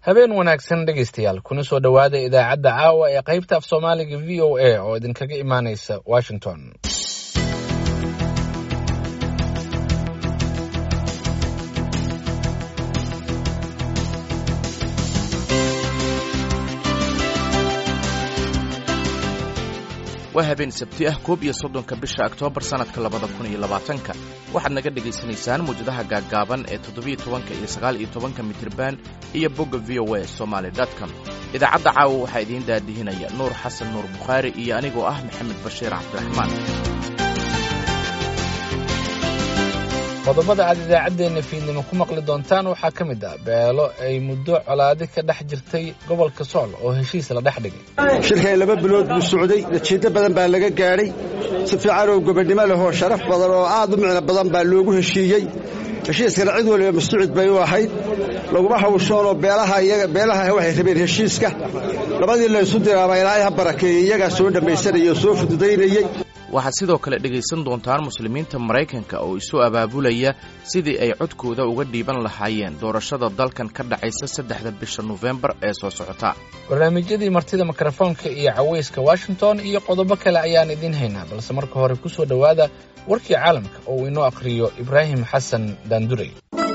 habeen wanaagsan dhegaystayaal kuna soo dhowaada idaacadda caawa ee qaybta af soomaaliga v o a oo idinkaga imaanaysa washington waa habeen sabti ah koob iyo soddonka bisha oktoobar sannadka labada kun iyo labaatanka waxaad naga dhegaysanaysaan muwjadaha gaaggaaban ee toddobiyo tobanka iyo sagaal iyo tobanka mitriban iyo bogga v o a somaali com idaacadda caawa waxaa idiin daadihinaya nuur xasan nuur bukhaari iyo anigoo ah maxamed bashiir cabdiraxmaan qodobada aad idaacaddeenna fiidnimo ku maqli doontaan waxaa ka mid ah beelo ay muddo colaadi ka dhex jirtay gobolka sool oo heshiis la dhex dhigay shirkan laba bilood buu socday natiijo badan baa laga gaadhay si fiican oo gobonnimo lehoo sharaf badan oo aad u micno badan baa loogu heshiiyey heshiiskana cid waliba masducid bay u ahayd laguma hawshoonoo beelaha waxay rabeen heshiiska labadii laysu diraaba ilaahay ha barakeeyey iyagaa soo dhammaysanayay oo soo fududaynayey waxaad sidoo kale dhegaysan doontaan muslimiinta maraykanka oo isu abaabulaya sidii ay codkooda uga dhiiban lahaayeen doorashada dalkan ka dhacaysa saddexda bisha nofembar ee soo socota barnaamijyadii martida mikrofoonka iyo cawayska washington iyo qodobo kale ayaan idiin haynaa balse marka hore ku soo dhowaada warkii caalamka oo uu inoo akhriyo ibraahim xasan daanduray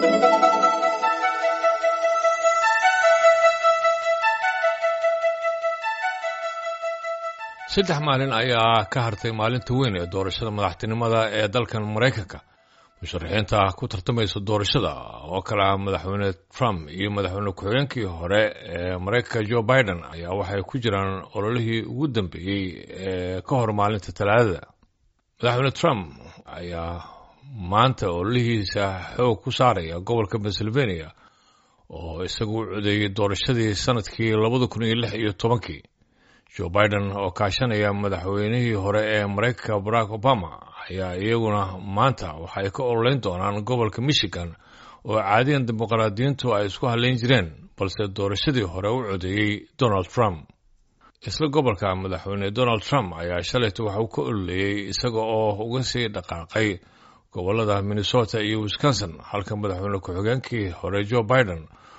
saddex maalin ayaa ka hartay maalinta weyn ee doorashada madaxtinimada ee dalkan maraykanka musharaxiinta ku tartamaysa doorashada oo kale ah madaxweyne trump iyo madaxweyne ku-xigeenkii hore ee maraykanka joe biden ayaa waxay ku jiraan ololihii ugu dambeeyey ee ka hor maalinta talaadada madaxweyne trump ayaa maanta ololihiisa xoog ku saaraya gobolka pennsylvania oo isagu u codeeyey doorashadii sanadkii labada kun iyo lix iyo tobankii joe biden oo kaashanaya madaxweynihii hore ee maraykanka barack obama ayaa iyaguna maanta waxay ka ololeyn doonaan gobolka michigan oo caadiyan dimuqraadiyiintu ay isku hadlayn jireen balse doorashadii hore u codeeyey donald trump isla gobolka madaxweyne donald trump ayaa shalayta waxa uu ka ololeeyey isaga oo uga sii dhaqaaqay gobolada minnesota iyo wisconsin halka madaxweyne ku-xigeenkii hore joe biden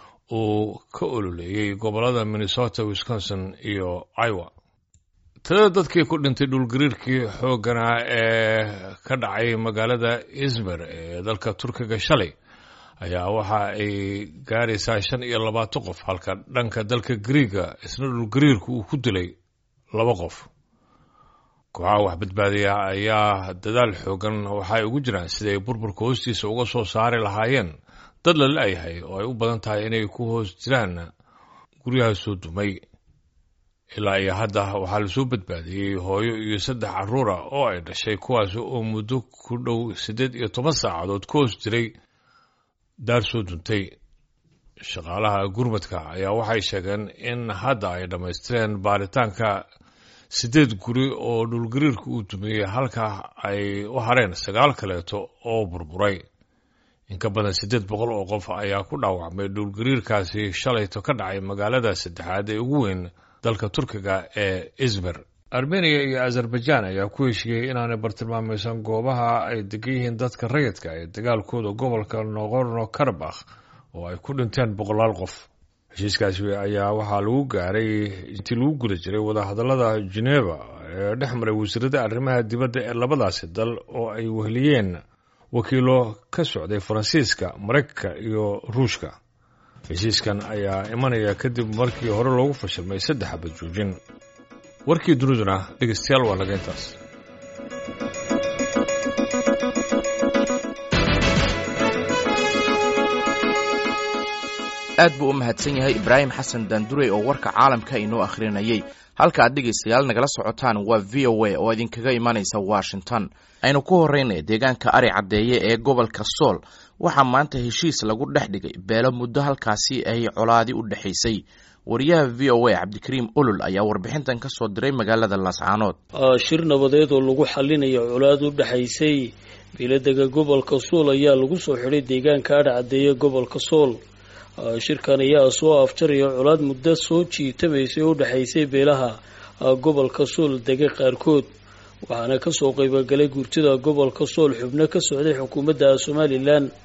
uu ka ololeeyey gobolada minnesota wisconsin iyo iowa tirada dadkii ku dhintay dhulgariirkii xoogganaa ee ka dhacay magaalada izmir ee dalka turkiga shalay ayaa waxa ay gaaraysaa shan iyo labaatan qof halka dhanka dalka griiga isna dhulgariirku uu ku dilay laba qof kooxaha wax badbaadiya ayaa dadaal xoogan waxaay ugu jiraan siday burburka hoostiisa uga soo saari lahaayeen dad la la-yahay oo ay u badan tahay inay ku hoos jiraan guryaha soo dumay ilaa iyo hadda waxaa lasoo badbaadiyey hooyo iyo saddex carruura oo ay dhashay kuwaas oo muddo ku dhow siddeed iyo toban saacadood ku hoos jiray daar soo duntay shaqaalaha gurmadka ayaa waxay sheegeen in hadda ay dhammaystireen baaritaanka siddeed guri oo dhulgariirka uu dumiyey halka ay u hareen sagaal kaleeto oo burburay in ka badan siddeed boqol oo qof ayaa ku dhaawacmay dhulgariirkaasi shalayto ka dhacay magaalada saddexaad ee ugu weyn dalka turkiga ee izmir armeniya iyo azerbaijan ayaa ku heshiiyey inaanay bartilmaamaysan goobaha ay degan yihiin dadka rayidka ee dagaalkooda gobolka noqorno karabakh oo ay ku dhinteen boqolaal qof heshiiskaasi ayaa waxaa lagu gaaray intii lagu guda jiray wadahadallada geneva ee dhex maray wasiirada arrimaha dibadda ee labadaasi dal oo ay weheliyeen wakiilo ka socday faransiiska maraykanka iyo ruushka heshiiskan ayaa imanaya kadib markii hore loogu fashilmay saddex xabad joojin warkii duniduna dhegaystayaal waa naga intaas aad buu u mahadsan yahay ibraahim xasan daandurey oo warka caalamka inoo akhrinayay halka aad dhegaystayaal nagala socotaan waa v o a oo idinkaga imanaysa washington aynu ku horreynay deegaanka ari caddeeye ee gobolka sool waxaa maanta heshiis lagu dhex dhigay beelo muddo halkaasi ay colaadi u dhexaysay wariyaha v o a cabdikariim olol ayaa warbixintan ka soo diray magaalada laascaanood shir nabadeed oo lagu xalinayo colaad u dhexaysay beeladega gobolka sool ayaa lagu soo xidhay deegaanka ari caddeeye gobolka sool shirkan ayaa soo afjaraya colaad muddo soo jiitamaysay oo u dhexaysay beelaha gobolka sool dega qaarkood waxaana kasoo qaybogalay guurtida gobolka sool xubno ka socday xukuumadda somalilan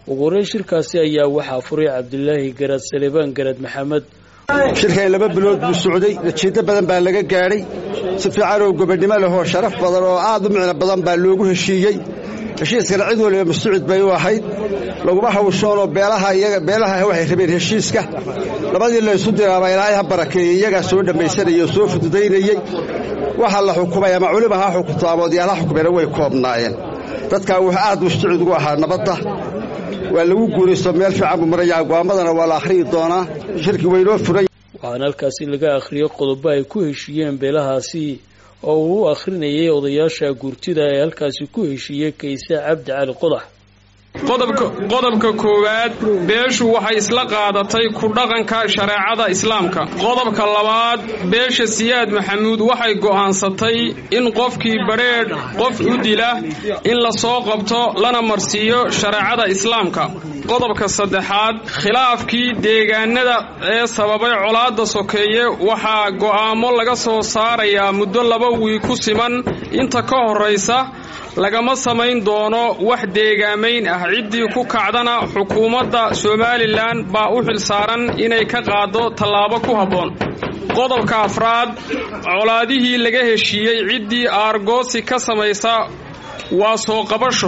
ugu horeyn shirkaasi ayaa waxaa furay cabdilaahi garad salebaan garad maxamed shirkan laba bilood buu socday natiijo badan baa laga gaadhay si fiican oo gobonnimo lehoo sharaf badan oo aad u micno badan baa loogu heshiiyey heshiiskana cid waliba mascuud bay u ahayd laguma hawshoonoo beelaha waxay rabeen heshiiska labadii laysu diraaba ilaahay ha barakeeyey iyagaa soo dhammaysanayey oo soo fududaynayey waxa la xukumay ama culima ha xukunto ama odayaal ha xukumeena way koobnaayeen dadkaa wuxuu aad mascuud ugu ahaa nabadda waa lagu guuraysto meel fiican buu marayaa go'aamadana waa la akhriyi doonaa shirki waynoo furay waxaana halkaasi laga akhriyey qodobo ay ku heshiiyeen beelahaasi oo uu u akhrinayay odayaasha guurtida ee halkaasi ku heshiiyey kayse cabdi cali qodax qodobka koowaad beeshu waxay isla qaadatay ku dhaqanka shareecada islaamka qodobka labaad beesha siyaad maxamuud waxay go'aansatay in qofkii badrheedh qof u dila in la soo qabto lana marsiiyo shareecada islaamka qodobka saddexaad khilaafkii deegaanada ee sababay colaadda sokeeye waxaa go'aamo laga soo saarayaa muddo laba wiig ku siman inta ka horraysa lagama samayn doono wax deegaamayn ah ciddii ku kacdana xukuumadda somalilan baa u xilsaaran inay ka qaaddo tallaabo ku habboon qodobka afraad colaadihii laga heshiiyey ciddii aargoosi ka samaysa waa soo qabasho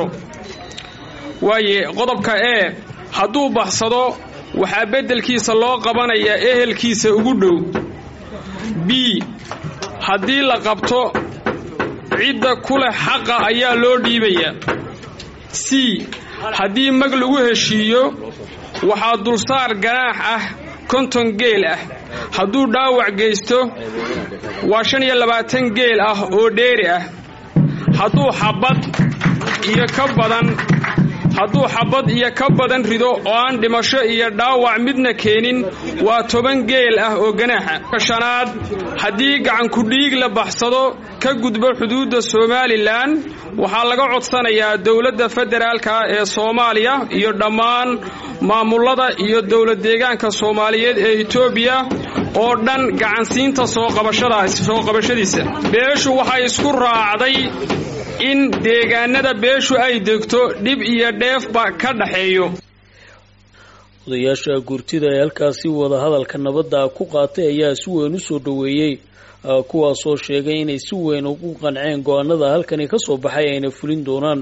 waaye qodobka ee hadduu baxsado waxaa beddelkiisa loo qabanayaa ehelkiisa ugu dhow b haddii la qabto cidda ku leh xaqa ayaa loo dhiibayaa c haddii mag lagu heshiiyo waxaa dulsaar ganaax ah konton geel ah hadduu dhaawac geysto waa shan iyo labaatan geel ah oo dheeri ah hadduu xabad iyo ka badan hadduu xabad iyo ka badan rido oo aan dhimasho iyo dhaawac midna keenin waa toban geel ah oo ganaaxa shanaad haddii gacankudhiig la baxsado ka gudbo xuduudda somalilan waxaa laga codsanayaa dowladda federaalka ee soomaaliya iyo dhammaan maamullada iyo dowlad deegaanka soomaaliyeed ee etoobiya oo dhan gacansiinta soo qabashadiisa beeshu waxay isku raacday in deegaanada beeshu ay degto dhib iyo dheefba ka dhaxeeyo odayaasha guurtida ee halkaasi wadahadalka nabadda ku qaatay ayaa si weyn u soo dhoweeyey kuwaasoo sheegay inay si weyn ugu qanceen go-aanada halkani ka soo baxay ayna fulin doonaan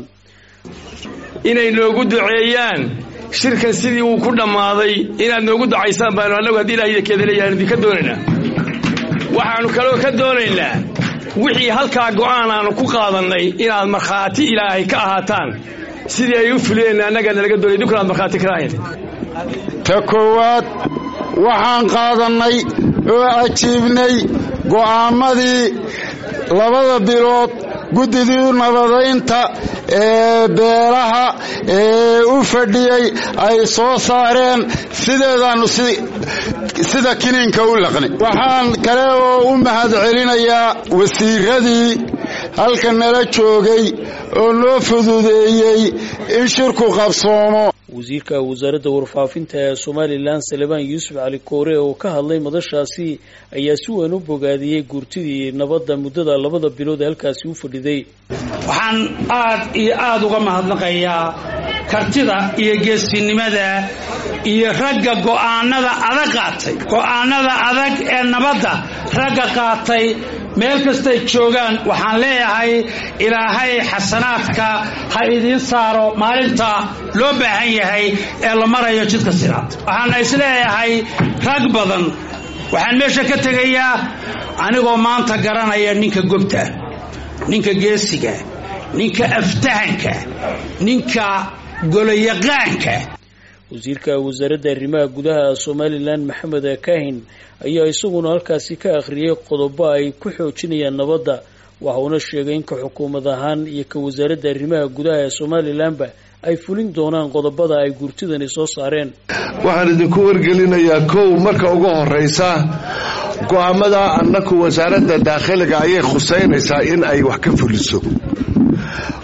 inay noogu duceeyaan shirkan sidii uu ku dhammaaday inaad noogu ducaysaan baanu annagu haddii ilaah idinkeeda leeyahan idinka doonaynaa waxaannu kaloo ka doonaynaa wixii halkaa go'aan aanu ku qaadannay inaad markhaati ilaahay ka ahaataan sidii ay u fuliyeen annagaa nalaga doonay idinkuna aad markhaati ka ahayn ta koowaad waxaan qaadannay oo ajiibnay go'aammadii labada bilood guddidii nabadaynta ee beelaha ee u fadhiyey ay soo saareen sideedaannu sida kiniinka u laqnay waxaan kale oo u mahad celinayaa wasiiradii halka nala joogay oo noo fududeeyey in shirku qabsoomo wasiirka wasaaradda warfaafinta ee somalilan salebaan yuusuf cali koore oo ka hadlay madashaasi ayaa si weyn u bogaadiyey guurtidii nabadda muddada labada bilood ee halkaasi u fadhiday waxaan aad iyo aad uga mahadnaqayaa kartida iyo geesinimada iyo ragga go'aanada adag qaatay go'aanada adag ee nabadda ragga qaatay meel kastay joogaan waxaan leeyahay ilaahay xasanaadka ha idiin saaro maalinta loo baahan yahay ee la marayo jidka siraad waxaana isleeyahay rag badan waxaan meesha ka tegayaa anigoo maanta garanaya ninka gobta ninka geesiga ninka aftahanka ninka goloyaqaanka wasiirka wasaaradda arrimaha gudaha somalilan maxamed kaahin ayaa isaguna halkaasi ka akhriyey qodobo ay ku xoojinayaan nabadda waxauna sheegay in ka xukuumad ahaan iyo ka wasaaradda arrimaha gudaha ee somalilanba ay fulin doonaan qodobada ay guurtidani soo saareen waxaan idinku wargelinayaa kow marka ugu horraysa go'aamada annaku wasaaradda daakhiliga ayay khusaynaysaa in ay wax ka fuliso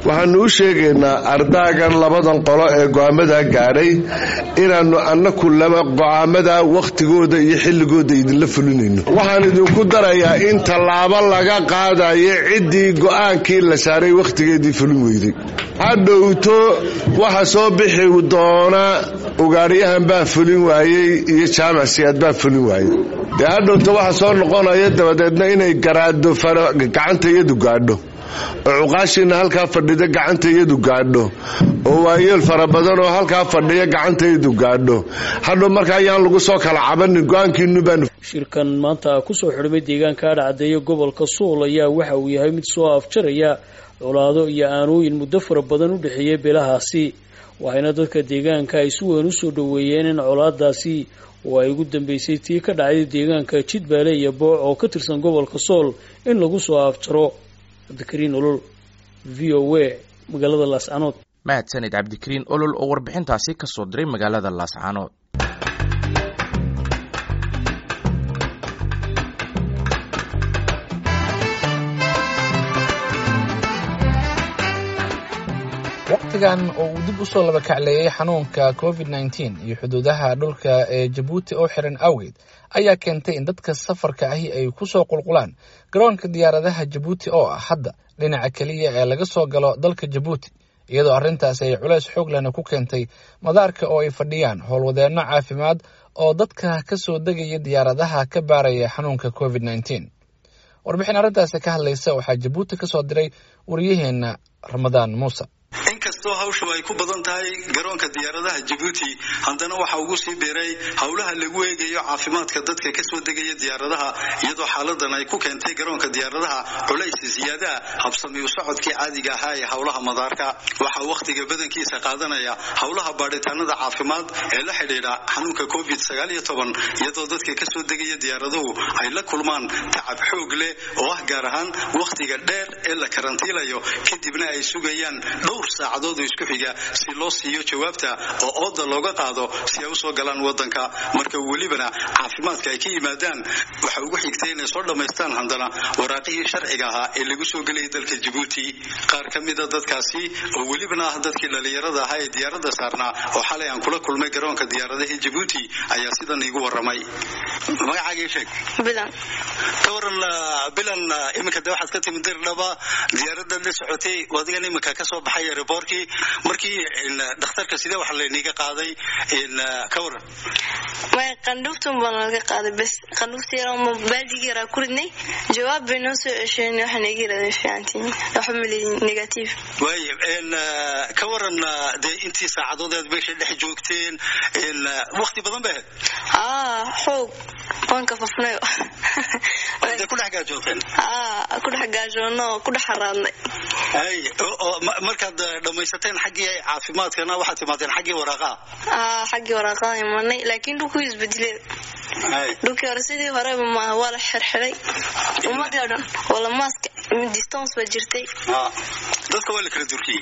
waxaanu u sheegaynaa ardaagan labadan qolo ee go'aamadaa gaadhay inaannu annaku laba go'aamada wakhtigooda iyo xilligooda idinla fulinayno waxaan idinku darayaa in tallaabo laga qaadayo ciddii go'aankii la saaray wakhtigeedii fulin weyday hadhowto waxa soo bixi doona ugaadhyahan baa fulin waayey iyo jaamac siyaad baa fulin waayey dee hadhowto waxa soo noqonaya dabadeedna inay garaado gacanta iyadu gaadho oo cuqaashiina halkaa fadhida gacanta iyadu gaadho oo waayeel fara badan oo halkaa fadhiya gacanta iyadu gaadho hadhow marka ayaan lagu soo kala cabanin go-aankiinu baanu shirkan maanta kusoo xidhmay deegaanka adhacaddeeya gobolka suul ayaa waxa uu yahay mid soo afjaraya colaado iyo aanooyin muddo fara badan u dhexeeyay beelahaasi waxayna dadka deegaanka ay si weyn usoo dhoweeyeen in colaadaasi oo ay ugu dambeysay tii ka dhacday deegaanka jidbaale iyo booc oo ka tirsan gobolka sool in lagu soo afjaro cabdikariin olol v o a magaalada laascanood mahadsanid cabdikariin olol oo warbixintaasi ka soo diray magaalada laascanood waqtigan oo uu dib usoo laba kacleeyay xanuunka covid nneteen iyo xuduudaha dhulka ee jabuuti oo xiran awgeed ayaa keentay in dadka safarka ahi ay kusoo qulqulaan garoonka diyaaradaha jabuuti oo ah hadda dhinaca keliya ee laga soo galo dalka jabuuti iyadoo arrintaasi ay culays xoog lehna ku keentay madaarka oo ay fadhiyaan howlwadeenno caafimaad oo dadka ka soo degaya diyaaradaha ka baaraya xanuunka covid nneteen warbixin arrintaasi ka hadlaysa waxaa jabuuti ka soo diray wariyaheenna ramadaan muuse inkastoo hawshu ay ku badan tahay garoonka diyaaradaha jabuuti haddana waxa ugu sii biiray howlaha lagu eegayo caafimaadka dadka kasoo degaya diyaaradaha iyadoo xaaladan ay ku keentay garoonka diyaaradaha culays siyaadaha habsami u socodkii caadiga ahaa ee howlaha madaarka waxaa wakhtiga badankiisa qaadanaya howlaha baadhitaanada caafimaad ee la xidhiidha xanuunka covid iyadoo dadka kasoo degaya diyaaraduhu ay la kulmaan tacab xoog leh oo ah gaar ahaan wakhtiga dheer ee la karantiilayo kadibna ay sugayaan dhowr saacadood oo isku xiga si loo siiyo jawaabta oo ooda looga qaado si ay usoo galaan wadanka marka welibana caafimaadka ay ka yimaadaan waxa ugu xigtay inay soo dhammaystaan haddana waraaqihii sharciga ahaa ee lagu soo gelayay dalka jabuuti qaar ka mida dadkaasi oo welibana ah dadkii dhalinyarada ahaa ee diyaaradda saarnaa oo xalay aan kula kulmay garoonka diyaaradaha jabuuti ayaa sidan iigu waramay magacaagii sheeg bilan ka waran bilan iminka de waxaad ka timid dirdhaba diyaaradaad la socotay adigan iminka kasoo baxay aerobortkii markii dhakhtarka sidee wax layniga qaaday ka waran may qandhuuftun baa nalaga qaaday bes qandhuufta yar ama baaldigii yaraa ku ridnay jawaab bay noo soo cesheen waxaa naga yirahdeen fiicantiin waxba maleyin negative waay ka waran dee intii saacadood aad meesha dhex joogteen wakti badan bay ahayd aa xoog waan ka fafnayo dee ku dhex gaajoogteen aa ku dhex gaajoono oo ku dhex haraadnay ay markaad dhammaysateen xaggii caafimaadkana waxaad timaadeen xaggii waraaqaha aa xaggii waraaqada imanay laakiin dhulkuu isbedelay dhulkii hore sidii horeba maaha waa la xirxiray ummadii o dhan wala maaska distance baa jirtay dadka waa la kala durkiyey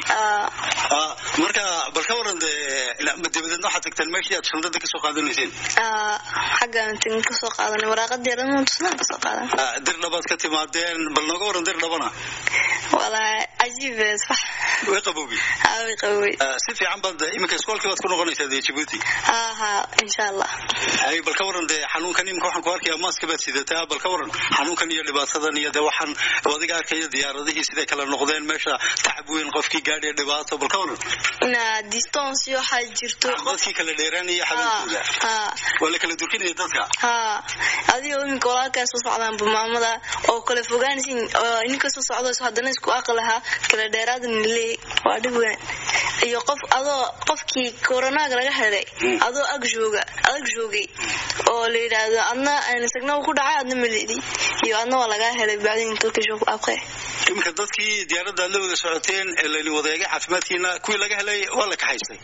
marka bal ka waran dee dabadeedna waxaad tagteen meeshii aad shandada kasoo qaadanayseen xaggaan tagin kasoo qaadanay waraaqadii dhan tusnaan kasoo qaadan dirdhabaad ka timaadeen bal nooga waran dirdhabana walaa cajiib sax way qabowgey way qabowey si fiican baad iminka iskoolkii baad ku noqonaysaa dee jabuuti aha insha allah ay bal ka waran dee xanuunkan iminka waxaan ku arkayaa maaska baad sidataa bal ka waran xanuunkan iyo dhibaatadan iyo dee waxaan adiga arkaya diyaaradihii siday kala noqdeen meesha tacab weyn qofkii gaadhiya dhibaato bal ka waran na distance iyo waxaa jirto dadkii kala dheeraanaya xanuunkooda waa la kala durkinaya dadka ha adigoo iminka walaalkaa soo socdaan maamada oo kala fogaanaysin oo ninka soo socdo haddana isku aqal ahaa kala dheeraadan leey waa dhib weyn iyo qof adoo qofkii koronaaga laga helay adoo ag jooga adag joogay oo la yidhaahdo adna isagna ku dhacay adna malidi iyo adna waa lagaa helay bacdin turkish abqe iminka dadkii diyaaradda aad la wada socoteen ee layni wadeegay caafimaadkiina kuwii laga helay waa la kaxaystay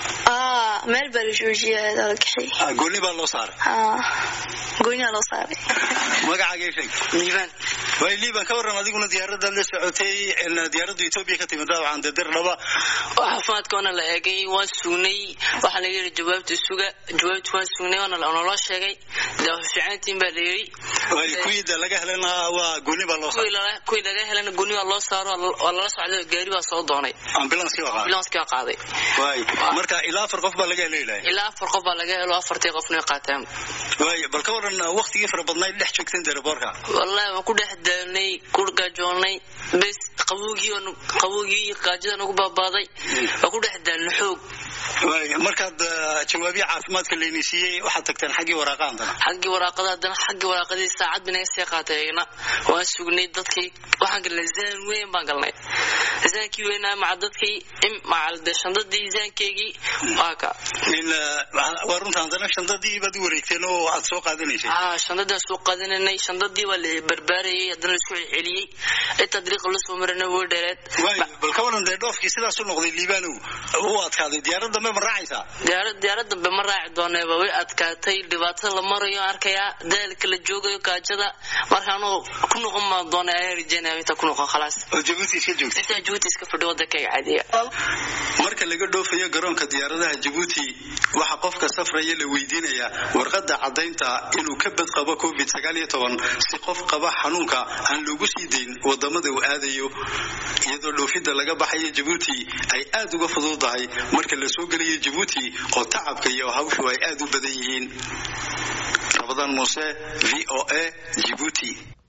meel baa la joojiyay la kaxay gooni baa loo saaray gooniyaa loo saaray magacaagay sheeg liibaan waay liibaan ka waran adiguna diyaaradaad la socotay diyaaradda etoobiya ka timid dabcan dee dirdhaba caafimaadka waana la eegay waan sugnay waxaa laga yidhi jawaabta suga jawaabta waan sugnay waana naloo sheegay dee fiicantiin baa la yidhi kuwii laga helana waa gooni baa loo kuwii laga helana gooni baa loo saaro waa lala socday gaari baa soo doonay ambulanskii waa qaaday ambulanskii waa qaaday waay marka ilaa afar qof baa laga heleylaya ilaa afar qof baa laga helo afartii qofna way qaateen waay bal ka waran waqtigii fara badnayd dhex joogteen teleboorka wallahi waan ku dhex daalnay ku gaajoonnay bes qabowgii qabowgii iyo gaajada nagu baabaaday waan ku dhex daalnay xoog waay markaad jawaabiya caafimaadka layni siiyey waxaad tagteen xaggii waraaqa haddana xaggii waraaqada haddana xaggii waraaqadii saacad bay naga sii qaatay eegna waan sugnay dadkii waxaan galnay zaan weyn baan galnay zaankii weynaa maca dadkii maca de shandadii zaankeygii waa ka waa runta haddana shandadii baad u wareegteen oo aad soo qaadanaysay ah shandadii soo qaadananay shandadii waa la barbaarayay haddana laisku celceliyey intaa dariiqa la soo marana way dheereed bal ka waran dee dhoofkii sidaas u noqday liibaanow u adkaaday diyaarad dambe ma raacaysaa diyaarad diyaarad dambe ma raaci dooneeba way adkaatay dhibaatada la marayo arkayaa daalka la joogayo gaajada markaanuu ku noqon ma doona ayaan rajeynaya inta ku noqon khalaas oo jabuuti iska joogta intaa jabuuti iska fadhi wadankayga caadiya marka laga dhoofayo garoonka diyaaradaha jabuuti waxaa qofka safraya la weydiinayaa warqadda caddaynta inuu ka badqabo covid sagaal iyo toban si qof qaba xanuunka aan loogu sii dayn wadamada uu aadayo iyadoo dhoofidda laga baxayo jabuuti ay aad uga fududahay marka la soo gelayo jabuuti oo tacabka iyo hawshu ay aad u badan yihiin rabadaan muuse v o a jibuuti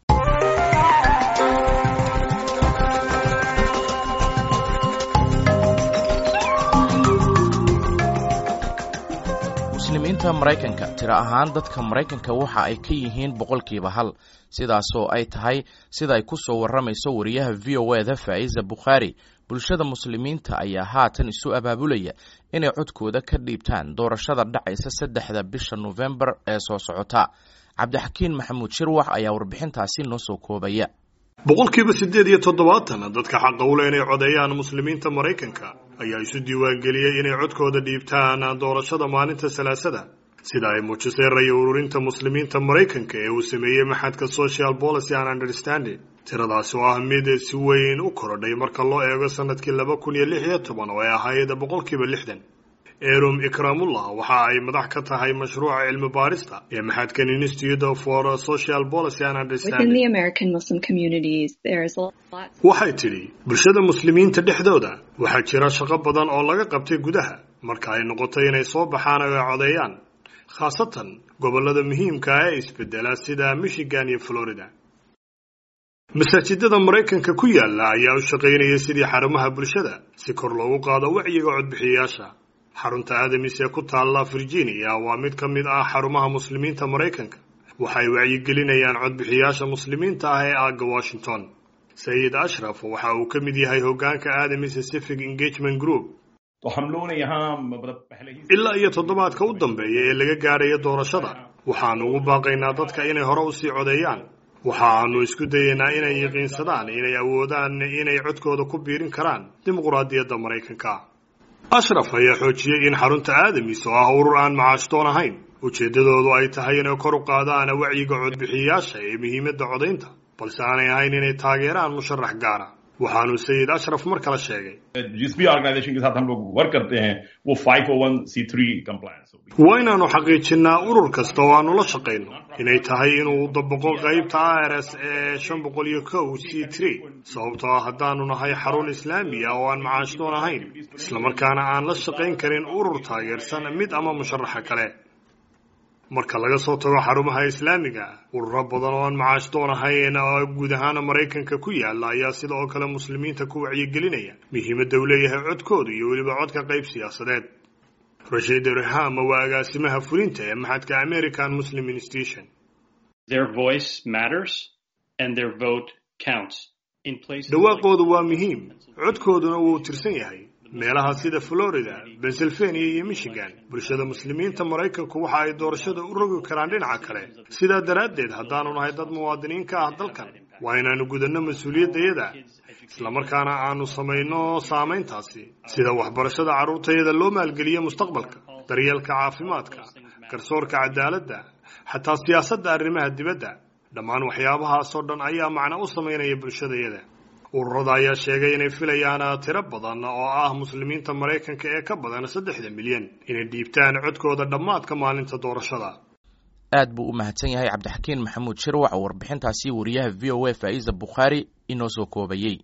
muslimiinta maraykanka tiro ahaan dadka maraykanka waxa ay ka yihiin boqolkiiba hal sidaasoo ay tahay sida ay ku soo warramayso wariyaha v o eda faa'iza bukhaari bulshada muslimiinta ayaa haatan isu abaabulaya inay codkooda ka dhiibtaan doorashada dhacaysa saddexda bisha nofembar ee soo socota cabdixakiin maxamuud shirwax ayaa warbixintaasi noo soo koobaya boqolkiiba siddeed iyo toddobaatan dadka xaqa u leh inay codeeyaan muslimiinta maraykanka ayaa isu diiwaangeliyey inay codkooda dhiibtaan doorashada maalinta salaasada sida ay muujisay raya ururinta muslimiinta maraykanka ee uu sameeyey maxadka social policy and understanding tiradaasi oo ah mid si weyn u korodhay marka loo eego sanadkii laba kun iyo lix iyo toban oo ay ahayd boqolkiiba lixdan erum ikramullah waxa ay madax ka tahay mashruuca cilmi baarista ee maxadkan institute for social policy and understanding waxay tidhi bulshada muslimiinta dhexdooda waxaa jira shaqo badan oo laga qabtay gudaha marka ay noqotay inay soo baxaan oo ay codeeyaan khaasatan gobollada muhiimka ah ee isbedela sida michigan iyo florida masaajidada maraykanka ku yaala ayaa u shaqaynaya sidii xarumaha bulshada si kor loogu qaado wacyiga codbixiyayaasha xarunta adamis ee ku taalla virginia waa mid ka mid ah xarumaha muslimiinta maraykanka waxay wacyigelinayaan codbixiyaasha muslimiinta ah ee aagga washington sayid ashraf waxa uu ka mid yahay hoggaanka adamis pacific engagement group ilaa iyo toddobaadka u dambeeya ee laga gaadhayo doorashada waxaanu ugu baaqaynaa dadka inay hore usii codeeyaan waxaanu isku dayaynaa inay yaqiinsadaan inay awoodaan inay codkooda ku biirin karaan dimuqraadiyadda maraykanka ashraf ayaa xoojiyey in xarunta aadamis oo ah urur aan macaashtoon ahayn ujeeddadoodu ay tahay inay kor u qaadaan wacyiga codbixiyayaasha ee muhiimadda codaynta balse aanay ahayn inay taageeraan musharax gaara waxaanu sayid ashraf mar kale sheegay waa inaannu xaqiijinnaa urur kasta oo aanu la shaqayno inay tahay inuu dabaqo qaybta ars ee shan boqol iyo kow c tree sababtoo ah haddaanu nahay xarun islaamiya oo aan macaashdoon ahayn islamarkaana aan la shaqayn karin urur taageersan mid ama musharaxa kale marka laga soo tago xarumaha islaamiga ururo badan oo aan macaashdoon ahayn oo guud ahaana maraykanka ku yaala ayaa sida oo kale muslimiinta ku wacyigelinaya muhiimadda uu leeyahay codkooda iyo weliba codka qayb siyaasadeed rashiid rihama waa agaasimaha fulinta ee maxadka american muslim institution dhawaaqoodu waa muhiim codkooduna wuu tirsan yahay meelaha sida florida pennsylvania iyo michigan bulshada muslimiinta maraykanku waxa ay doorashada u rogi karaan dhinaca kale sidaa daraaddeed haddaanu nahay dad muwaadiniin ka ah dalkan waa inaanu gudanno mas-uuliyaddayada islamarkaana aanu samayno saamayntaasi sida waxbarashada carruurtayada loo maalgeliyo mustaqbalka daryeelka caafimaadka garsoorka cadaaladda xataa siyaasadda arrimaha dibadda dhammaan waxyaabahaasoo dhan ayaa macno u samaynaya bulshadayada ururada ayaa sheegay inay filayaan tiro badan oo ah muslimiinta maraykanka ee ka badan saddexda milyan inay dhiibtaan codkooda dhammaadka maalinta doorashada aad buu u mahadsan yahay cabdixakiin maxamuud shirwac oo warbixintaasi wariyaha v o a faa'iisa bukhaari inoo soo koobayey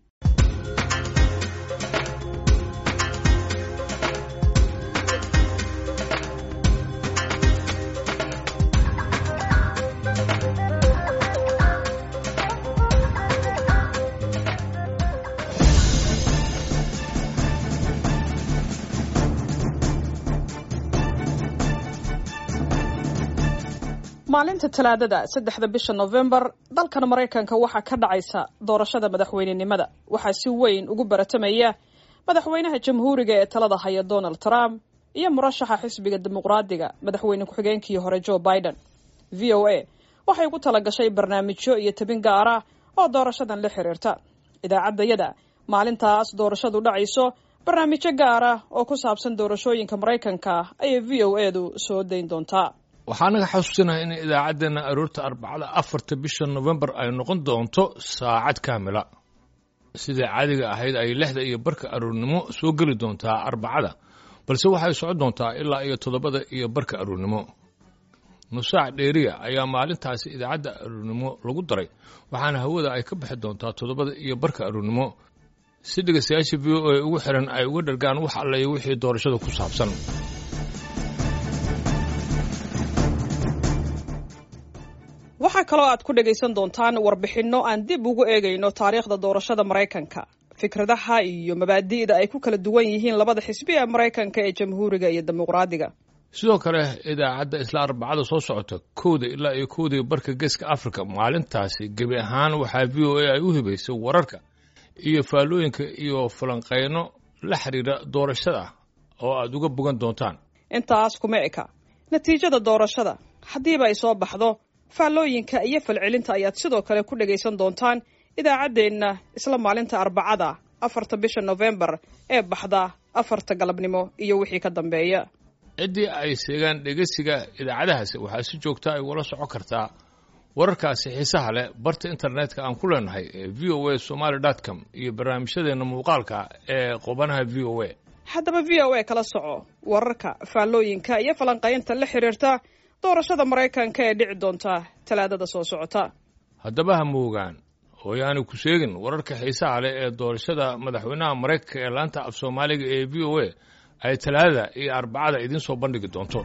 maalinta talaadada saddexda bisha nofembar dalkan maraykanka waxaa ka dhacaysa doorashada madaxweynenimada waxaa si weyn ugu baratamaya madaxweynaha jamhuuriga ee talada haya donald trump iyo murashaxa xisbiga dimuqraadiga madaxweyne ku-xigeenkii hore joe biden v o a waxay ugu talagashay barnaamijyo iyo tabin gaar ah oo doorashadan la xiriirta idaacaddayada maalintaas doorashadu dhacayso barnaamijyo gaar ah oo ku saabsan doorashooyinka maraykanka ayay v o edu soo dayn doontaa waxaa naga xasuusinaha in idaacaddeenna aroorta arbacada afarta bisha nofembar ay noqon doonto saacad kaamila sidai caadiga ahayd ay lixda iyo barka aroornimo soo geli doontaa arbacada balse waxay socon doontaa ilaa iyo toddobada iyo barka aroornimo nusaac dheeriya ayaa maalintaasi idaacadda aroornimo lagu daray waxaana hawada ay ka bixi doontaa toddobada iyo barka aroornimo si dhegaystayaasha v o a ugu xiran ay uga dhargaan wax allayo wixii doorashada ku saabsan waxaa kaloo aad ku dhagaysan doontaan warbixinno aan dib ugu eegayno taariikhda doorashada maraykanka fikradaha iyo mabaadi'da ay ku kala duwan yihiin labada xisbi ee maraykanka ee jamhuuriga iyo dimuqraadiga sidoo kale idaacadda isla arbacada soo socota kowda ilaa iyo kowdii barka geeska africa maalintaasi gebi ahaan waxaa v o a ay u hibaysay wararka iyo faallooyinka iyo falanqayno la xiriira doorashada oo aad uga bogan doontaan intaas kuma eka natiijada doorashada haddiiba ay soo baxdo faallooyinka iyo falcelinta ayaad sidoo kale ku dhagaysan doontaan idaacaddeenna isla maalinta arbacada afarta bisha nofembar ee baxda afarta galabnimo iyo wixii ka dambeeya ciddii ay seegaan dhegeysiga idaacadahaasi waxaa si joogta ay ula socon kartaa wararkaasi xiisaha leh barta internetka aan ku leenahay ee v o a somaly dot com iyo barnaamijyadeenna muuqaalka ee qubanaha v o a haddaba v o a kala soco wararka faallooyinka iyo falanqaynta la xiriirta doorashada maraykanka ee dhici doonta talaadada soo socota haddaba ha moogaan hooyaani ku sheegin wararka xiisaha leh ee doorashada madaxweynaha maraykanka ee laanta af soomaaliga ee v o a ay talaadada iyo arbacada idiin soo bandhigi doonto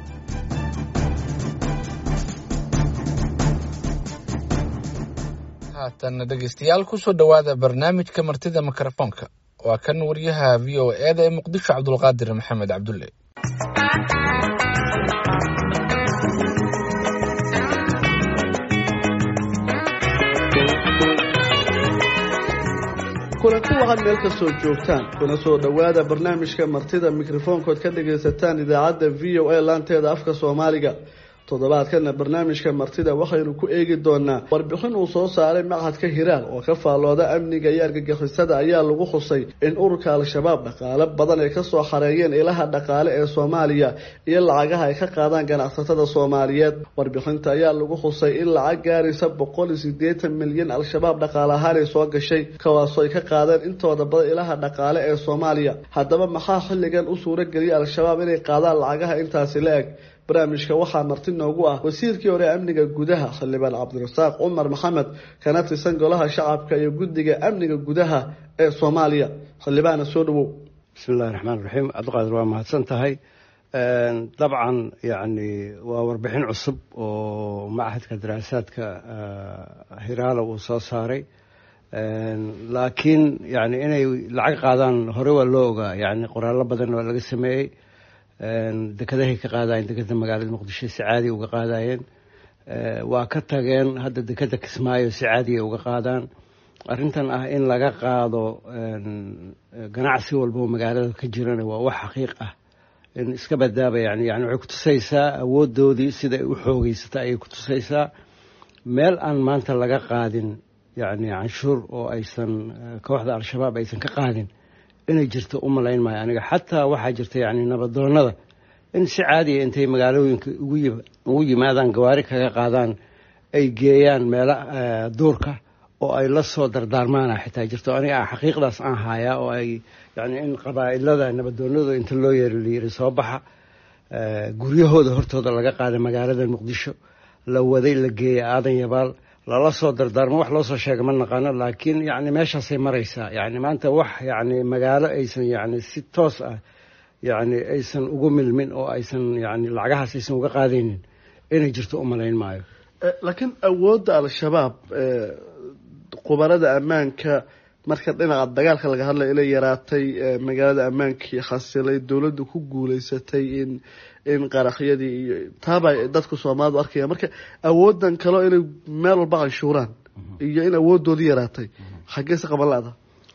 haatan dhegaystayaal kusoo dhowaada barnaamijka martida mikrofoonka waa kan wariyaha v o e da ee muqdisho cabdulqaadir maxamed cabdulle kulanti waxaad meel kastoo joogtaan kuna soo dhowaada barnaamijka martida mikrofoonkood ka dhagaysataan idaacadda v o a laanteeda afka soomaaliga toddobaadkana barnaamijka martida waxaynu ku eegi doonaa warbixin uu soo saaray machadka hiraal oo ka faallooda amniga iyo argagixisada ayaa lagu xusay in ururka al-shabaab dhaqaale badan ay kasoo xareeyeen ilaha dhaqaale ee soomaaliya iyo lacagaha ay ka qaadaan ganacsatada soomaaliyeed warbixinta ayaa lagu xusay in lacag gaaraysa boqol iyo sideetan milyan al-shabaab dhaqaale ahaan ay soo gashay kawaasoo ay ka qaadeen intooda badan ilaha dhaqaale ee soomaaliya haddaba maxaa xilligan u suuro geliyay al-shabaab inay qaadaan lacagaha intaasi la eg barnaamijka waxaa marti noogu ah wasiirkii hore amniga gudaha xildhibaan cabdirasaaq cumar maxamed kana tirsan golaha shacabka iyo guddiga amniga gudaha ee soomaaliya xildhibaana soo dhawow bismillahi raxmaan raxiim cabdiqaadir waa mahadsan tahay dabcan yacni waa warbixin cusub oo machadka daraasaadka hiraala uu soo saaray laakiin yani inay lacag qaadaan hore waa loo ogaa yani qoraallo badan waa laga sameeyey dekadahay ka qaadayeen dekeda magaalada muqdisho si caadi uga qaadayeen waa ka tageen hadda dekeda kismaayo si caadiya uga qaadaan arrintan ah in laga qaado ganacsi walbao magaalada ka jirana waa wax xaqiiq ah in iska badaaba yani yani waxay kutusaysaa awoodoodii sida ay u xoogeysata ayay kutusaysaa meel aan maanta laga qaadin yani canshuur oo aysan kooxda al-shabaab aysan ka qaadin inay jirto u malayn maayo aniga xataa waxaa jirta yani nabadoonada in si caadiya intay magaalooyinka ugu yimaadaan gawaari kaga qaadaan ay geeyaan meelo duurka oo ay la soo dardaarmaana xitaa jirto aniga xaqiiqdaas aan haayaa oo ay yani in qabaa'ilada nabadoonada inta loo yeeri layiri soo baxa guryahooda hortooda laga qaada magaalada muqdisho la waday la geeyay aadan yabaal lala soo dardaarmo wax loo soo sheega ma naqaano laakiin yani meeshaasay maraysaa yani maanta wax yani magaalo aysan yani si toos ah yani aysan ugu milmin oo aysan yani lacagahaas aysan uga qaadaynin inay jirto u malayn maayo laakiin awoodda al-shabaab qubarada ammaanka marka dhinaca dagaalka laga hadlaya inay yaraatay magaalada ammaankii xasilay dowladdu ku guuleysatay in in qaraxyadii iyo taaba dadku soomaalidu arkaya marka awoodan kaleo inay meel walba canshuuraan iyo in awooddoodii yaraatay xaggeese qaban la-da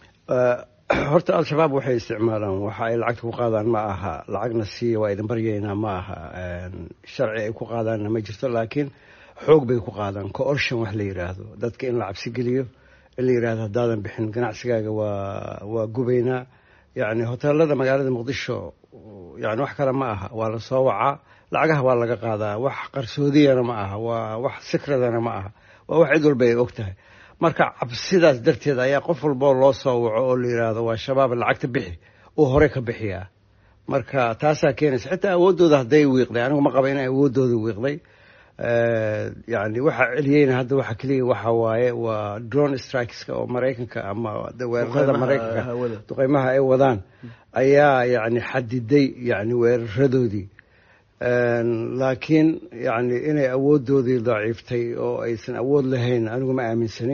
horta al-shabaab waxay isticmaalaan waxa ay lacagta ku qaadaan ma aha lacagna siiya waa idin baryaynaa ma aha sharci ay ku qaadaanna ma jirto laakiin xoog bay ku qaadaan coortion wax la yidhaahdo dadka in la cabsi geliyo in la yidhahdo haddaadan bixin ganacsigaaga waa waa gubaynaa yacni hoteelada magaalada muqdisho yani wax kale ma aha waa la soo wacaa lacagaha waa laga qaadaa wax qarsoodiyana ma aha waa wax sikradana ma aha waa wax cid walba ay og tahay marka cabsidaas darteed ayaa qof walboo loo soo waco oo la yidhaahdo waa shabaab lacagta bixi uu hore ka bixiyaa marka taasaa keenaysa xitaa awooddooda hadday wiiqday anigu ma qaba inay awooddooda wiiqday yani waxa celiyeyna hadda waxa keliya waxa waaye waa drone strikeska oo maraykanka ama weerarada maraykanka duqeymaha ay wadaan ayaa yani xadiday yani weeraradoodii laakiin yani inay awooddoodii daciiftay oo aysan awood lahayn anigu ma aaminsani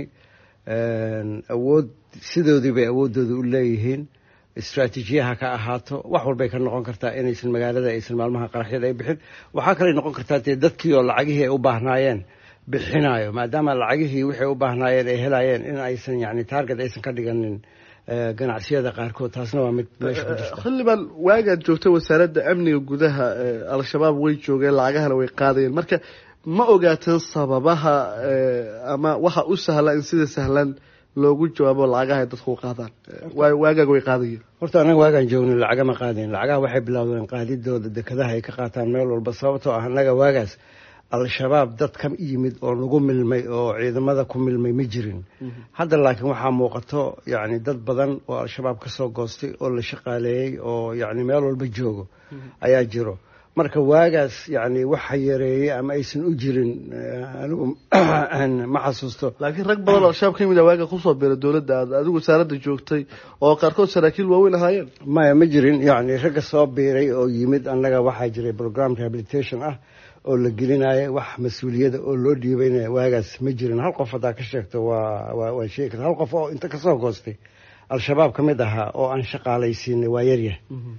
awood sidoodii bay awooddooda u leeyihiin istraatiijiyaha ka ahaato wax walbay ka noqon kartaa inaysan magaalada aysan maalmaha qaraxyada ay bixin waxaa kaley noqon kartaa dee dadkii oo lacagihii ay u baahnaayeen bixinayo maadaama lacagihii wixay u baahnaayeen ay helayeen in aysan yani taarget aysan ka dhiganin ganacsiyada qaarkood taasna waa mid meesha ku jirta xildhibaan waagaad joogtay wasaaradda amniga gudaha al-shabaab way joogeen lacagahana way qaadayeen marka ma ogaateen sababaha ama waxa u sahla in sida sahlan loogu jawaabo lacagaha ay dadku u qaadaan waagaaga way qaadayeen horta annaga waagaan joognay lacaga ma qaadayn lacagaha waxay bilowdeen qaadidooda dekadaha ay ka qaataan meel walba sababtoo ah annaga waagaas al-shabaab dad ka yimid oo lagu milmay oo ciidamada ku milmay ma jirin hadda laakiin waxaa muuqato yani dad badan oo al-shabaab ka soo goostay oo la shaqaaleeyey oo yani meel walba joogo ayaa jiro marka waagaas yani waxa yareeyey ama aysan u jirin anigu ma xasuusto laakiin rag badan oo al-shabaab ka yimid a waaga kusoo biray dowladda aad adigu wasaaradda joogtay oo qaarkood saraakiil waaweyn ahaayeen maya ma jirin yani ragga soo biiray oo yimid annaga waxaa jiray program rehabilitation ah oo la gelinaya wax mas-uuliyada oo loo dhiibaynaya waagaas ma jirin hal qof haddaa ka sheegto waa waan sheegi karta hal qof oo inta kasoo goostay al-shabaab ka mid ahaa oo aan shaqaalaysiinay waa yaryah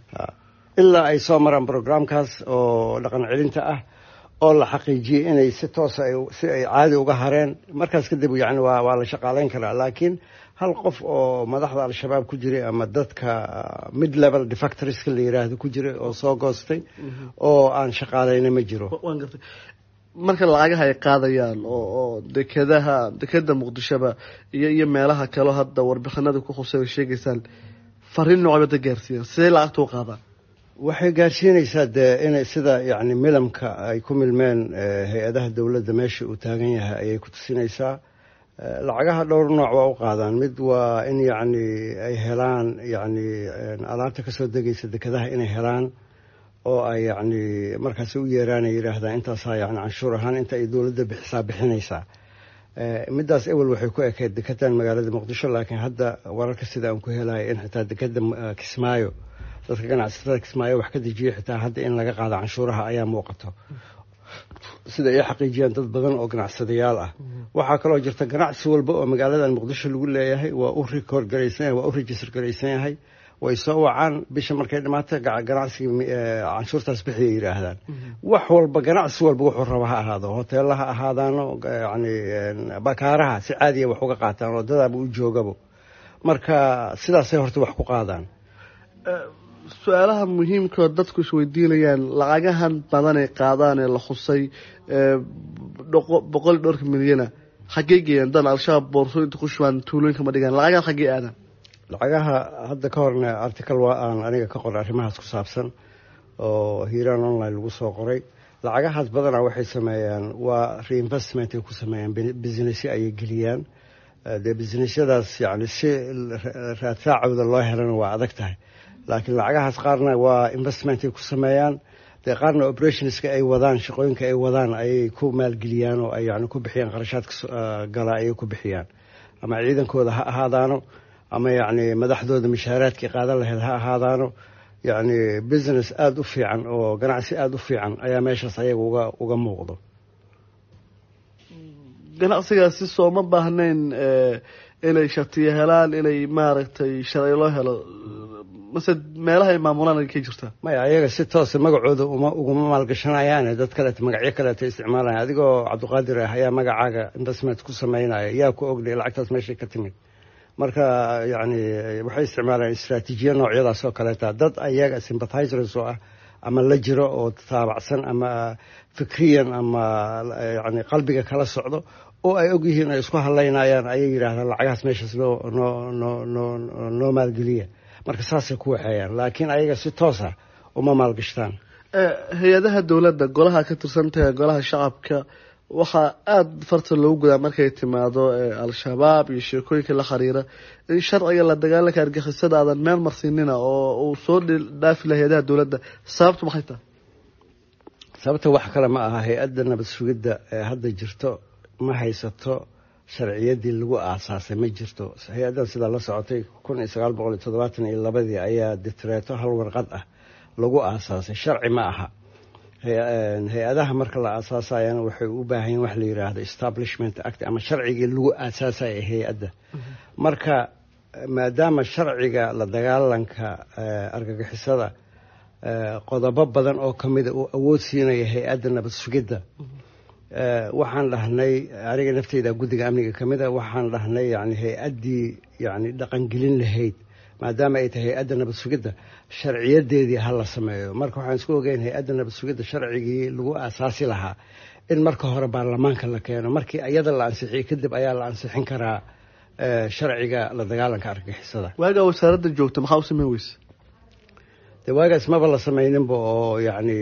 ilaa ay soo maraan programkaas oo dhaqan celinta ah oo la xaqiijiyey inay si toosa si ay caadi uga hareen markaas kadib yani waa waa la shaqaaleyn karaa laakiin hal qof oo madaxda al-shabaab ku jiray ama dadka mid level defactoriska la yiraahdo ku jiray oo soo goostay oo aan shaqaaleyna ma jiro waan gartay marka lacagaha ay qaadayaan oo oo dekadaha dekada muqdishoba iyo iyo meelaha kaleo hadda warbixinada ku khusay ay sheegaysaan fariin noocbada gaarsiiyaan sidee lacagta u qaadaan waxay gaarsiinaysaa dee inay sida yani milamka ay ku milmeen hay-adaha dowladda meesha uu taagan yahay ayay ku tusinaysaa lacagaha dhowr nooc waa u qaadaan mid waa in yacni ay helaan yacni alaabta kasoo degaysa dekadaha inay helaan oo ay yacni markaas u yeeraan ay yidhaahdaan intaasaa yani canshuur ahaan inta ay dowladda bixisaa bixinaysaa middaas ewel waxay ku ekeyd dekedan magaalada muqdisho laakiin hadda wararka sida aan ku helayo in xitaa dekeda kismaayo dadka ganacsatada kismaayo wax ka dejiya xitaa hadda in laga qaado canshuuraha ayaa muuqato sida ay xaqiijiyaan dad badan oo ganacsadayaal ah waxaa kaloo jirta ganacsi walba oo magaaladan muqdisho lagu leeyahay waa u record garaysan yahay waa u register garaysan yahay way soo wacaan bisha markay dhamaato ganacsiga canshuurtaas bixiyay yidhaahdaan wax walba ganacsi walba wuxuu raba ha ahaado hoteella ha ahaadaano yani bakaaraha si caadiya wax uga qaataan oo dadaaba u joogabo marka sidaasay horta wax ku qaadaan su-aalaha muhiimkaoo dadku isweydiinayaan lacagahan badan ay qaadaan ee la xusay boqol dhowrka milyana xaggey geeyaan dan al-shabaab boorsooyinta ku shubaan tuulooyinka ma dhigaan lacagahan xaggey aadaan lacagaha hadda ka horna article waa aan aniga ka qoray arrimahaas ku saabsan oo hiiraan online lagu soo qoray lacagahaas badanaa waxay sameeyaan waa reinvestment ay ku sameeyaan businessy ayay geliyaan dee businessyadaas yani si raadsaacooda loo helana waa adag tahay laakiin lacagahaas qaarna waa investment ay ku sameeyaan dee qaarna operationska ay wadaan shaqooyinka ay wadaan ayay ku maalgeliyaan oo ay yani ku bixiyaan qarashaadka gala ayay ku bixiyaan ama ciidankooda ha ahaadaano ama yacni madaxdooda mishaaraadkii qaadan lahayd ha ahaadaano yacni business aada u fiican oo ganacsi aada u fiican ayaa meeshaas ayaga uga uga muuqdo ganacsigaasi sooma baahnayn inay shatiyo helaan inay maaragtay sharci loo helo mase meelaha ay maamulaan ay ka jirtaa maya ayaga si toosa magacooda uma uguma maalgashanayaane dad kaleeto magacyo kaleeto isticmaalaya adigoo cabdiqaadir ah ayaa magacaaga investment ku sameynaya yaa ku ogday lacagtaas meeshay ka timid marka yacni waxay isticmaalaan istraatiijiya noocyadaas oo kaleeta dad ayaga sympathizers oo ah ama la jiro oo taabacsan ama fikriyan ama yani qalbiga kala socdo oo ay og yihiin ay isku hadlaynayaan ayay yidhaahdaan lacagahaas meeshaas noo noo noo noo noo maalgeliya marka saasay ku waxeeyaan laakiin ayaga si toosa uma maalgashtaan hay-adaha dowladda golaha ka tirsantaha golaha shacabka waxaa aada farta loogu gudaa markay timaado al-shabaab iyo sheekooyinka la xiriira in sharciga la dagaalanka argixisada aadan meel marsiinina oo uu soo dhaafi laha hay-adaha dowladda sababtu maxay tahay sababta wax kale ma aha hay-adda nabad sugidda ee hadda jirto ma haysato sharciyadii lagu aasaasay ma jirto hay-addan sidaa la socotay kun iyo sagaal boqol iyo toddobaatan iyo labadii ayaa ditreeto hal warqad ah lagu aasaasay sharci ma aha hay-adaha marka la aasaasayana waxay u baahan yihin wax la yidhaahdo establishment act ama sharcigii lagu aasaasaya hay-adda marka maadaama sharciga la dagaalanka argagixisada qodobo badan oo kamida uu awood siinaya hay-adda nabad sugidda waxaan dhahnay aniga nafteyda guddiga amniga ka mid a waxaan dhahnay yani hay-addii yani dhaqangelin lahayd maadaama ay tahay hay-adda nabad sugidda sharciyadeedii ha la sameeyo marka waxaan isku ogeyn hay-adda nabad sugidda sharcigii lagu aasaasi lahaa in marka hore baarlamaanka la keeno markii iyada la ansixiyey kadib ayaa la ansixin karaa sharciga la dagaalanka argagixisada waagaa wasaaradda joogta maxaa u sameyn weyse de waagaas maba la samayninba oo yacni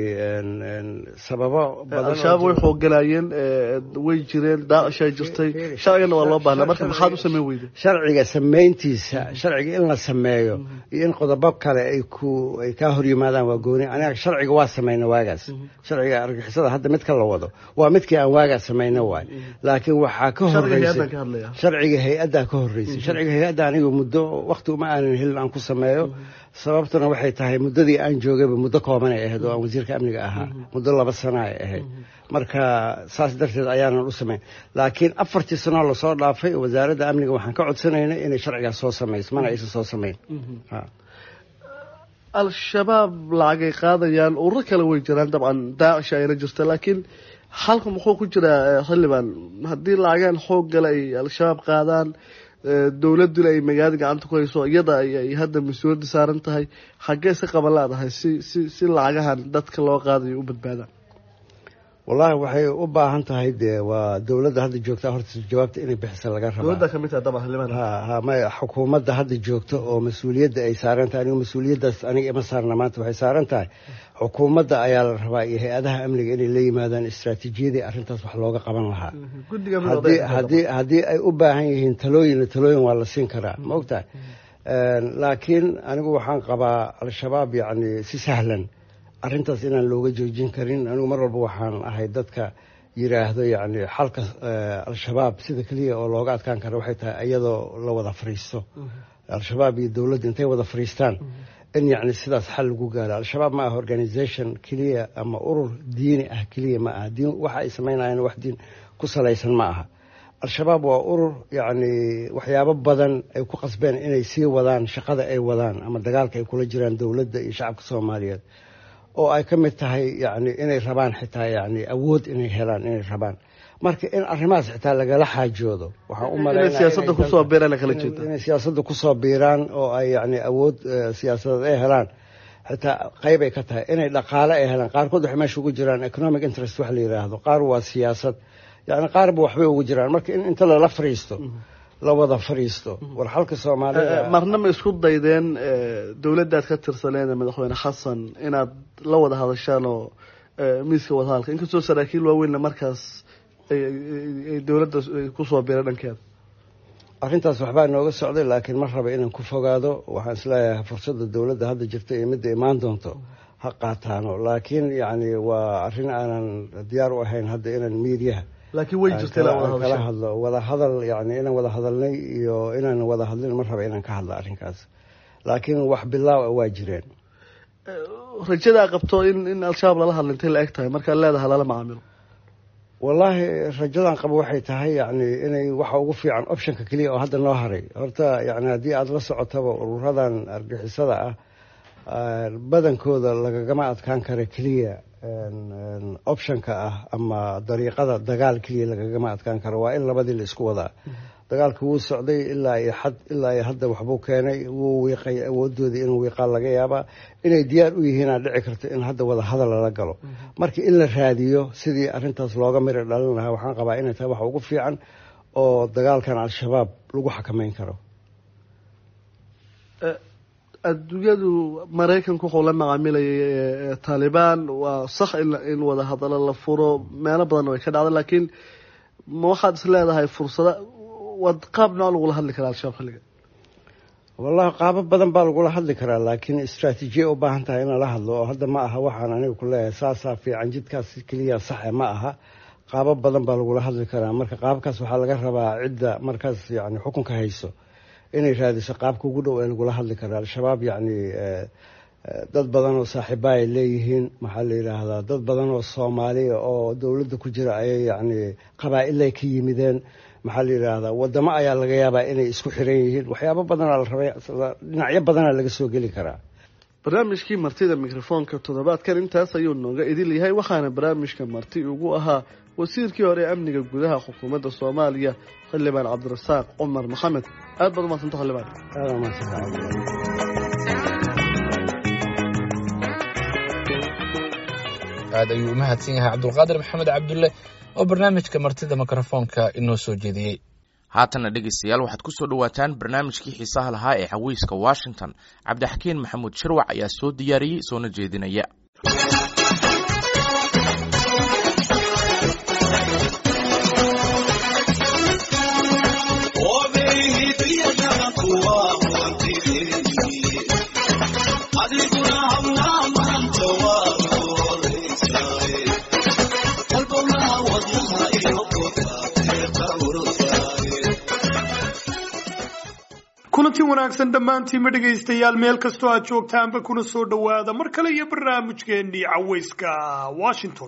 sababo al-shabaab way xoogalayeen way jireen daacishaa jirtay sharcigana waa loo baahnaa marka maxaad u sameyn weyday sharciga samayntiisa sharciga in la sameeyo iyo in qodobo kale ay ku ay kaa hor yimaadaan waa gooni aniga sharciga waa samayna waagaas sharciga argixisada hadda midka la wado waa midkii aan waagaas samayna waay laakiin waxaa ka horeysay sharciga hay-addaa ka horeysay sharciga hay-adda aniga muddo wakti uma aanan helin aan ku sameeyo sababtuna waxay tahay muddadii aan joogayba muddo kooban ay ahayd oo aan wasiirka amniga ahaa muddo laba sano ay ahayd marka saas darteed ayaanan u samayn laakiin afartii sanoo lasoo dhaafay wasaaradda amniga waxaan ka codsanaynay inay sharcigaas soo samayso mana aysan soo samayn al-shabaab lacagay qaadayaan ururo kale way jiraan dabcan daacisha ayna jirta laakiin halka muxuu ku jiraa xildhibaan haddii lacagaan xoog gale ay al-shabaab qaadaan dowladuna ay magaalada gacanta ku hayso iyada ay hadda mas-uuliyadda saaran tahay xaggee si qaban laadahay si si si lacagahan dadka loo qaadayo u badbaadaan wallaahi waxay u baahan tahay dee waa dowladda hadda joogta horta jawaabta inay bixisa laga rabaa dowladda kamid tahay dabcan xildhibaan ha ha maya xukuumadda hadda joogta oo mas-uuliyadda ay saaran tahay anigu mas-uuliyaddaas aniga ima saarna maanta waxay saaran tahay xukuumadda ayaa la rabaa iyo hay-adaha amniga inay la yimaadaan istraatiijiyadii arrintaas wax looga qaban lahaa haddii haddii haddii ay u baahan yihiin talooyinna talooyin waa la siin karaa ma ogtahay laakiin anigu waxaan qabaa al-shabaab yacni si sahlan arrintaas inaan looga joojin karin anigu mar walba waxaan ahay dadka yiraahdo yacni xalka al-shabaab sida keliya oo looga adkaan kara waxay tahay iyadoo la wada fariisto al-shabaab iyo dowladda intay wada fariistaan in yacni sidaas xal lagu gaaro al-shabaab ma aha organisation keliya ama urur diini ah keliya ma aha diin waxa ay samaynayaan wax diin ku salaysan ma aha al-shabaab waa urur yacni waxyaabo badan ay ku qasbeen inay sii wadaan shaqada ay wadaan ama dagaalka ay kula jiraan dowladda iyo shacabka soomaaliyeed oo ay ka mid tahay yani inay rabaan xitaa yani awood inay helaan inay rabaan marka in arrimahaas xitaa lagala xaajoodo waxaan u malaynay siyaasadda kusoo biiraan oo ay yani awood siyaasadeed ay helaan xitaa qayb ay ka tahay inay dhaqaale ay helaan qaarkood waxay meesha ugu jiraan economic interest wax la yidhaahdo qaar waa siyaasad yani qaarba waxbay ugu jiraan marka in inta lala fariisto la wada fariisto war xalka soomaalida marna ma isku daydeen dowladdaad ka tirsaneen madaxweyne xasan inaad la wada hadashaan oo miiska wadahadalka inkastoo saraakiil waaweynna markaas ay dowladda kusoo biray dhankeeda arrintaas waxbaa nooga socday laakiin ma raba inaan ku fogaado waxaan isleeyahay fursadda dowladda hadda jirta iyo midda imaan doonto ha qaataano laakiin yacni waa arrin aanan diyaar u ahayn hadda inaan miidiyaha laakiin way jirta ilaa wada kala hadlo wada hadal yani inaan wada hadalnay iyo inaan wada hadlin ma raba inaan ka hadlo arrinkaas laakiin wax bilaaw waa jireen rajadaa qabto in in al-shabaab lala hadla intay la eg tahay markaad leedahay lala macaamilo wallaahi rajadan qabo waxay tahay yani inay waxa ugu fiican optionka keliya oo hadda noo haray horta yani haddii aada la socotaba ururadan argixisada ah badankooda lagagama adkaan kara keliya optionka ah ama dariiqada dagaal keliya lagagama adkaan karo waa in labadii la isku wadaa dagaalka wuu socday ilaa iyo xad ilaa iyo hadda waxbuu keenay wuu wiiqay awoodoodii inuu wiiqaa laga yaabaa inay diyaar u yihiinaa dhici karto in hadda wada hadal lala galo marka in la raadiyo sidii arrintaas looga miri dhalin lahaa waxaan qabaa inay tahay waxa ugu fiican oo dagaalkan al-shabaab lagu xakameyn karo adduunyadu maraykanku wuxuu la macaamilayay taalibaan waa sax in wada hadalo la furo meelo badanna way ka dhacda laakiin ma waxaad is leedahay fursada wad qaab nooc lagula hadli karaa al-shabaab xilliga wallahi qaabo badan baa lagula hadli karaa laakiin istraatiijiya u baahan tahay in lala hadlo oo hadda ma aha waxaan aniga ku leeyahay saasaa fiican jidkaas keliya saxe ma aha qaabo badan baa lagula hadli karaa marka qaabkaas waxaa laga rabaa cidda markaas yani xukunka hayso inay raadiso qaabka ugu dhow ee lagula hadli karo al-shabaab yacni dad badan oo saaxiiba ay leeyihiin maxaa la yidhaahdaa dad badan oo soomaaliya oo dowladda ku jira ayay yacni qabaa'ilay ka yimideen maxaa la yidhaahdaa wadamo ayaa laga yaabaa inay isku xiran yihiin waxyaabo badanaa la rabay dhinacyo badanaa laga soo geli karaa barnaamijkii martida mikrofoonka toddobaadkan intaas ayuu nooga idil yahay waxaana barnaamijka marti ugu ahaa wasiirkii hore ee amniga gudaha xukuumadda soomaaliya xildhibaan cabdirasaaq cumar maxamed aad baad umadsanta xildhibaan aad ayuu u mahadsan yahay cabdulqaadir maxamed cabdulle oo barnaamijka martida mikrofoonka inoo soo jeediyey haatanna dhegaystayaal waxaad ku soo dhowaataan barnaamijkii xiisaha lahaa ee xawiiska washington cabdixakiin maxamuud shirwac ayaa soo diyaariyey soona jeedinaya kulanti wanaagsan dhammaantiinma dhegaystayaal meel kastoo aad joogtaanba kuna soo dhowaada mar kale iyo barnaamijkeennii cawayska washington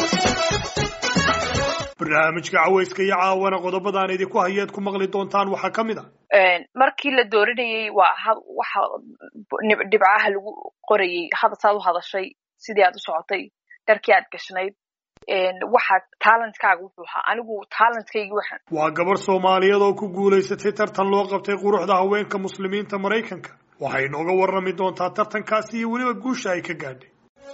barnaamijka cawayska iyo caawana qodobadaan idinku hayeed ku maqli doontaan waxaa ka mid a markii la dooranayey waa waxa dhibcaha lagu qorayey saad u hadashay sidii aad u socotay dharkii aad gashnayd waxa talentkaaga wuxuu ahaa anigu talentkaygi waxaan waa gabarh soomaaliyeed oo ku guulaysatay tartan loo qabtay quruxda haweenka muslimiinta maraykanka waxay inooga warrami doontaa tartankaasi iyo weliba guusha ay ka gaadhay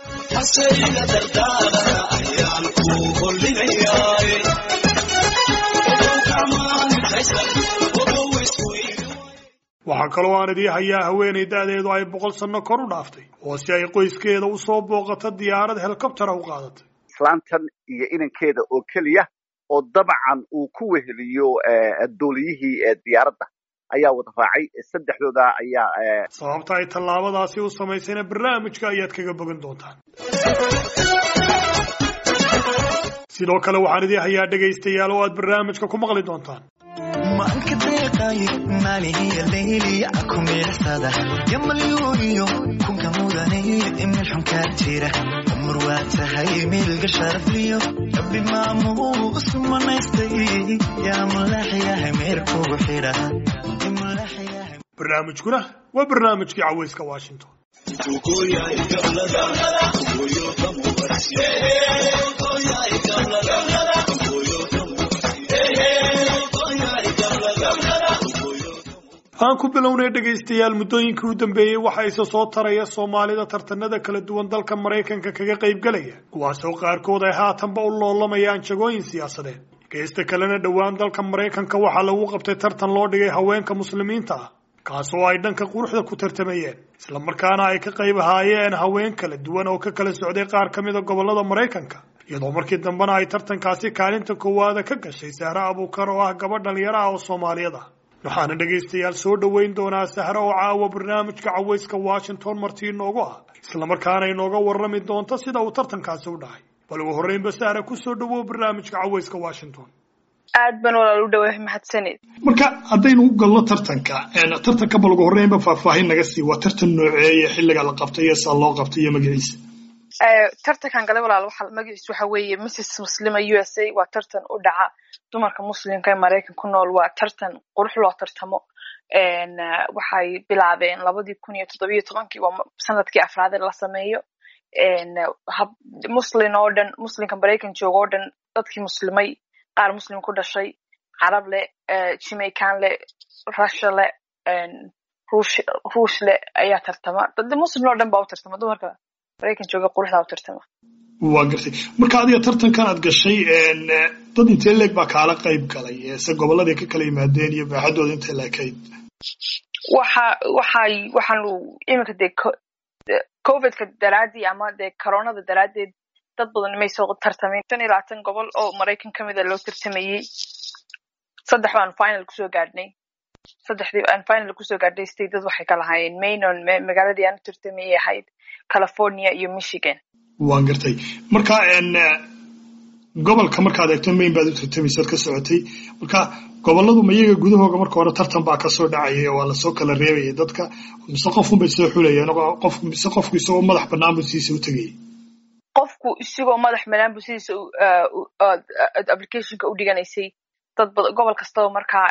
waxaa kaloo aan idii hayaa haweenay da-deedu ay boqol sanno kor u dhaaftay oo si ay qoyskeeda u soo booqato diyaarad helikobtera u qaadatay islaantan iyo inankeeda oo keliya oo dabcan uu ku weheliyo dooliyihii diyaaradda ayaa wada raacay saddexdooda ayaa sababta ay tallaabadaasi u samaysayna barnaamijka ayaad kaga bogan doontaan sidoo kale waxaan idii hayaa dhegaystayaal oo aad barnaamijka ku maqli doontaan maanka deeqay maalihiya layliya ku miirsada yamalyuuniyo kunka mudanay meel xunkaa jira umar waa tahay miilga sharafliyo rabbi maamuus manaystay yaa mulaxyahay meerkugu xidha barnaamijkuna waa barnaamijkii cawayska washington aan ku bilownay dhegaystayaal muddooyinkii u dambeeyey waxa isa soo taraya soomaalida tartanada kala duwan dalka maraykanka kaga qaybgalaya kuwaasoo qaarkood ay haatanba u loolamayaan jagooyin siyaasadeed geesta kalena dhowaan dalka maraykanka waxaa lagu qabtay tartan loo dhigay haweenka muslimiinta ah kaasoo ay dhanka quruxda ku tartamayeen islamarkaana ay ka qayb ahaayeen haween kala duwan oo ka kala socday qaar ka mida gobolada maraykanka iyadoo markii dambena ay tartankaasi kaalinta koowaada ka gashay sahre abuukar oo ah gabadh dhalinyaro ah oo soomaaliyad ah waxaana dhegaystayaal soo dhoweyn doonaa sahre oo caawa barnaamijka cawayska washington martii inoogu ah islamarkaana inooga warrami doonto sida uu tartankaasi u dhacay bal ugu horreynba sahra ku soo dhowow barnaamijka cawayska washington aad baan walaal u dhawahay mahadsanid marka haddaynu u galno tartanka tartanka bal ugu horreynba faahfaahin naga sii waa tartan nooceeye xilliga la qabtay iyo saa loo qabtay iyo magaciisa tartankan galay walaal waxa magaciis waxa weeye mrs muslima u s a waa tartan u dhaca dumarka muslimka ee maraykan ku nool waa tartan qurux loo tartamo waxay bilaabeen labadii kun iyo toddobiyo tobankii waa sanadkii afraad la sameeyo muslin oo dhan muslimka maraykan jooga oo dhan dadkii muslimay qaar muslim ku dhashay carab leh jamaican leh russia leh ruush leh ayaa tartama dad muslim oo dhan baa u tartama dumarka maraykan jooga quruxdaa u tartama waa gartay marka adiga tartankan aad gashay dad intee leeg baa kaala qayb galay se gobolladay ka kala yimaadeen iyo baaxadooda intay leekayd waxa waxay waxaanu iminka dee covidka daraadii ama dee coronada daraadeed dad badan may soo tartamayn shan iyo labaatan gobol oo maraykan ka mida loo tartamayey saddex baan final kusoo gaadhnay saddexdii aan final kusoo gaadhnay statedad waxay ka lahaayeen mainon magaaladii aan u tartamayay ahayd california iyo michigan waan gartay marka gobolka markaad eegto main baad u tartamaysaad ka socotay marka gobolladu ma iyaga gudahooga marka hore tartan baa kasoo dhacaya waa lasoo kala reebayay dadka mise qofunbay soo xulayeen qof mise qofku isagoo madax bannaan buu sidiisa u tegayay qofku isagoo madax bannaan buu sidiisa applicationka u dhiganaysay dad gobol kastaba markaa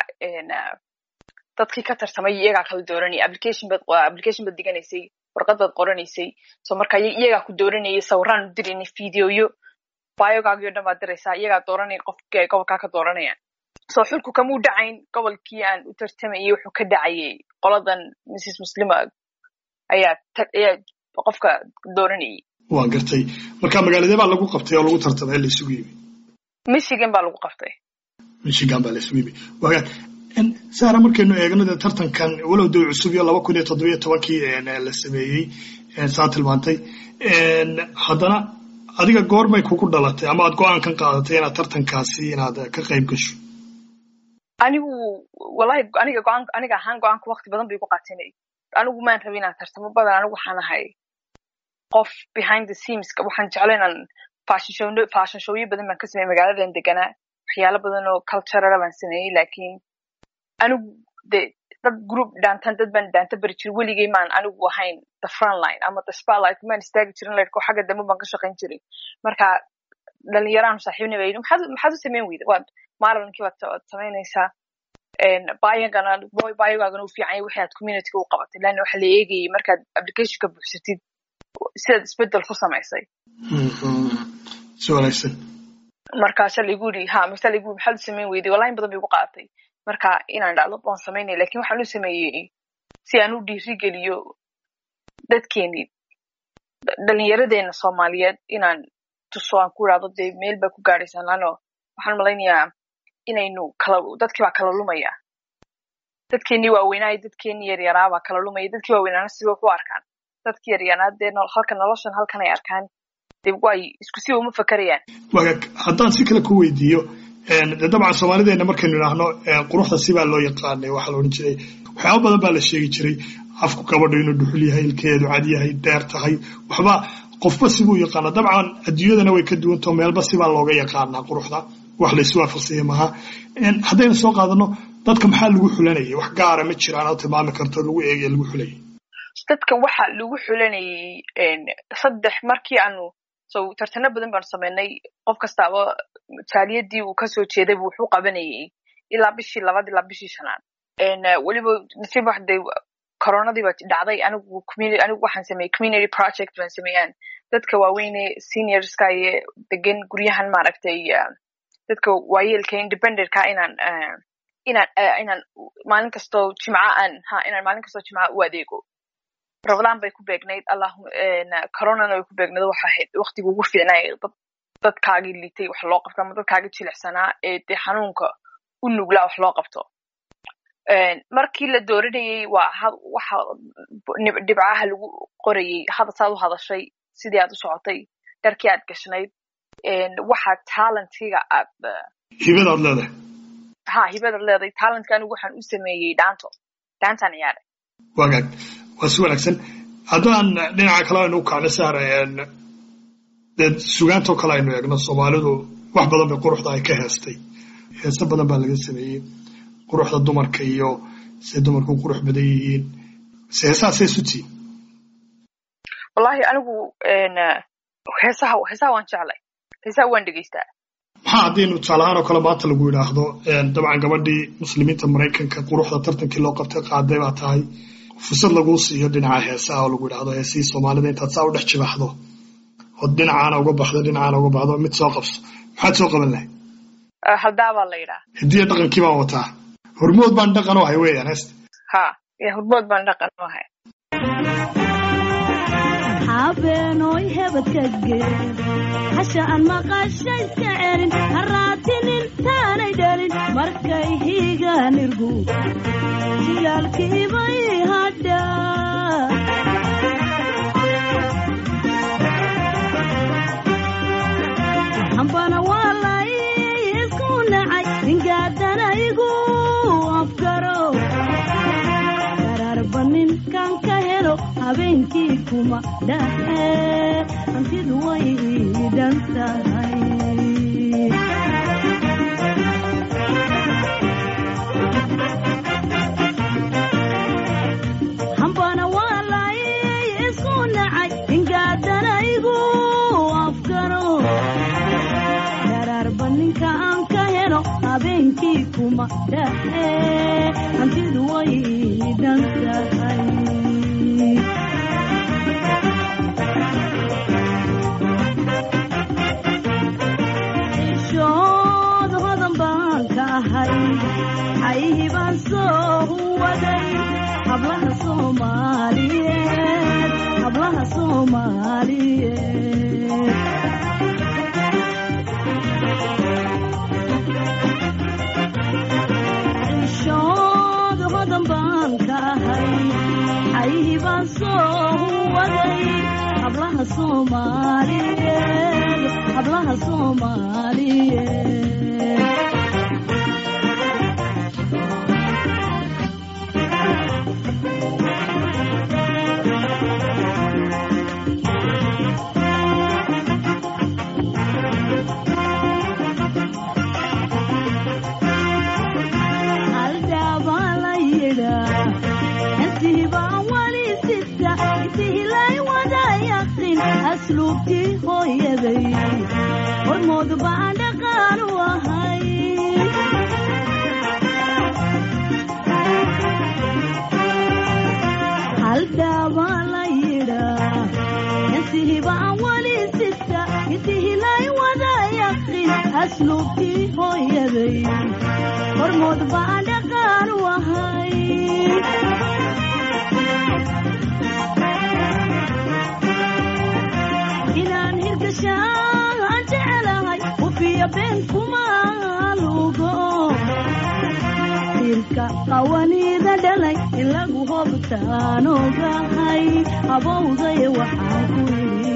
dadkii ka tartamay iyagaa kala dooranaya application bad application bad diganaysay warqad baad qoranaysay so marka iyagaa ku dooranayay sawiraan u diraynay videoyo biogaagii o dhan baad diraysaa iyagaa dooranaya qofkii ay gobolkaa ka dooranayaan so xulku kamuu dhacayn gobolkii aan u tartamayay wuxuu ka dhacayay qoladan mrs muslima ayaa ayaa qofka dooranayay waa gartay marka magaaladee baa lagu qabtay oo lagu tartamay la isugu yimi michigan baa lagu qabtay michigan baa la isugu yimi waagaan sahra markaynu eegno dee tartankan walow dee cusub iyo laba kun iyo toddobiyo tobankii la sameeyey saa tilmaantay haddana adiga goormay kugu dhalatay ama aad go-aankan qaadatay inaad tartankaasi inaad ka qayb gasho anigu wallahi aniga go-aan aniga ahaan go-aanka wakti badan bay ku qaatinay anigu maan rabin inaan tartamo badan anigu waxaan ahay qof behind the scenes waxaan jeclay inaan fashion show fashion showyo badan baan ka sameeyey magaaladan deganaa waxyaalo badan oo culturala baan sameeyey laakiin anigu de dad group dhaantan dad baan dhaanta bari jiray weligay maan anigu ahayn the front line ama the spotlight maan istaagi jirin laydhko xagga dambe baan ka shaqayn jiray marka dhalinyaraan saaxiibna baa yidhi maxaad maxaad u samayn weyda waad maalinkii waad waad samaynaysaa bayagana bayogaagana u fiican yahay wixii aad communityga u qabatay laanna waxa la eegayay markaad applicationka buuxsatid sidaad isbedel ku samaysay si wanaagsan markaasa laigu yidhi ha markaasa laigu yidhi maxaad u samayn weyday wallahi in badan bay igu qaadatay marka inaan dhacdo waan samaynaya lakin waxaan u sameeyey si aan u dhiirigeliyo dadkeenii dhalinyaradeena soomaaliyeed inaan tuso aan ku idhahdo dee meel baa ku gaadhaysaan laano waxaan malaynayaa inaynu kala dadkii baa kala lumaya dadkeenii waaweynaayo dadkeenii yaryaraa baa kala lumaya dadkii waaweynaana siba wax u arkaan dadkii yaryaraa dee halka noloshan halkan ay arkaan dee way isku siba uma fakerayaan wagaag haddaan si kale ku weydiiyo de dabcan soomaalideena markaynu idhaahno quruxda sibaa loo yaqaanay waxaa la odhan jiray waxyaaba badan baa la sheegi jiray afku gabadho inuu dhuxul yahay ilkeedu cad yahay dheer tahay waxba qofba sibuu yaqaana dabcan adduunyadana way ka duwantao meelba sibaa looga yaqaanaa quruxda wax laysu waafaqsanya maaha haddaynu soo qaadano dadka maxaa lagu xulanayay wax gaara ma jiraan oo tilmaami karto lagu eegaya lagu xulayay dadka waxa lagu xulanayay saddex markii aanu so tartano badan baanu sameynay qof kastaaba jaaliyadii uu kasoo jeeday buu wuxuu qabanayay ilaa bishii labaad ilaa bishii shanaad weliba nasiib wax dee coronadii baa dhacday anigu community anigu waxaan sameeyey community project baan sameeyaan dadka waaweyne seniorska iyo degan guryahan maaragtay dadka waayeelka independentka inaan inaan inaan maalin kastoo jimca aan ha inaan maalin kastoo jimca u adeego rabadaan bay ku beegnayd allahuma coronana way ku beegnayd waxa ahayd waqtiga ugu fiicnaay dad dadkaagii liitay wax loo qabto ama dadkaagii jilicsanaa ee dee xanuunka u nuglaa wax loo qabto markii la dooranayay waa waxa dhibcaha lagu qorayay hada saad u hadashay sidii aad u socotay dharkii aad gashnayd waxa talentiga aad hibadaad leedahay ha hibadaad leedahay talentka anigu waxaan u sameeyey dhaanto dhaantaan ciyaaray wagaag waa si wanaagsan haddaan dhinaca kale aynu u kacno sahra dee sugaantoo kale aynu eegno soomaalidu wax badan bay quruxda ay ka heestay heese badan baa laga sameeyey quruxda dumarka iyo say dumarku u qurux badan yihiin se heesahaasay sutiin wallahi anigu heesaha heesaha waan jeclay heesaha waan dhegeystaa maxaa haddaynu tusaalahaan oo kale maanta lagu yidhaahdo dabcan gabadhii muslimiinta maraykanka quruxda tartankii loo qabtay qaaday baa tahay fursad laguu siiyo dhinaca heesaha oo lagu yidhahdo heesihii soomaalida intaad saa u dhex jibaxdo oo dhinacaana uga baxdo dhinacaana uga baxdo mid soo qabso maxaad soo qaban lahay haldaa baa la yidhaa hidiya dhaqankii baan wataa hormood baan dhaqan u ahay weeyaan heesta ha hormood baan dhaqan u ahay habeenoy hebadkage hasha aan maqasha iska celin haraatinin taanay dhalin markay higaan irgu jilaalkiibay hadha hambana waalay isku nacay ningaadana igu afgaro ninkan ka helo habeenkii kuma dhaxe hantidu way dhan tahay hambana waalay isku nacay ingaadana igu afgaro daraarba ninka aan ka helo habeenkii kuma dhaxe hantidu way dhan tahay ishood hodan baan ka ahay xayihii baan soo waday hablaha soomaaliyeed hablaha soomaaliyeed ishood hodan baan ka ahay xayihii baan soo waday hablaha soomaaliyeed hablaha soomaaliyeed asluubtii hooyaday hormoodu baan dhaqaan u ahay haldhaabaa la yidhaa insihibaan weli sita intihilay wada yaqin asluubtii hooyaday hormood baan dhaqaan u ahay inaan hirgashaan jecelahay ufiya been kuma lugo irka qawaniida dhalay in lagu hobtaan ogahay abowday waxaan ku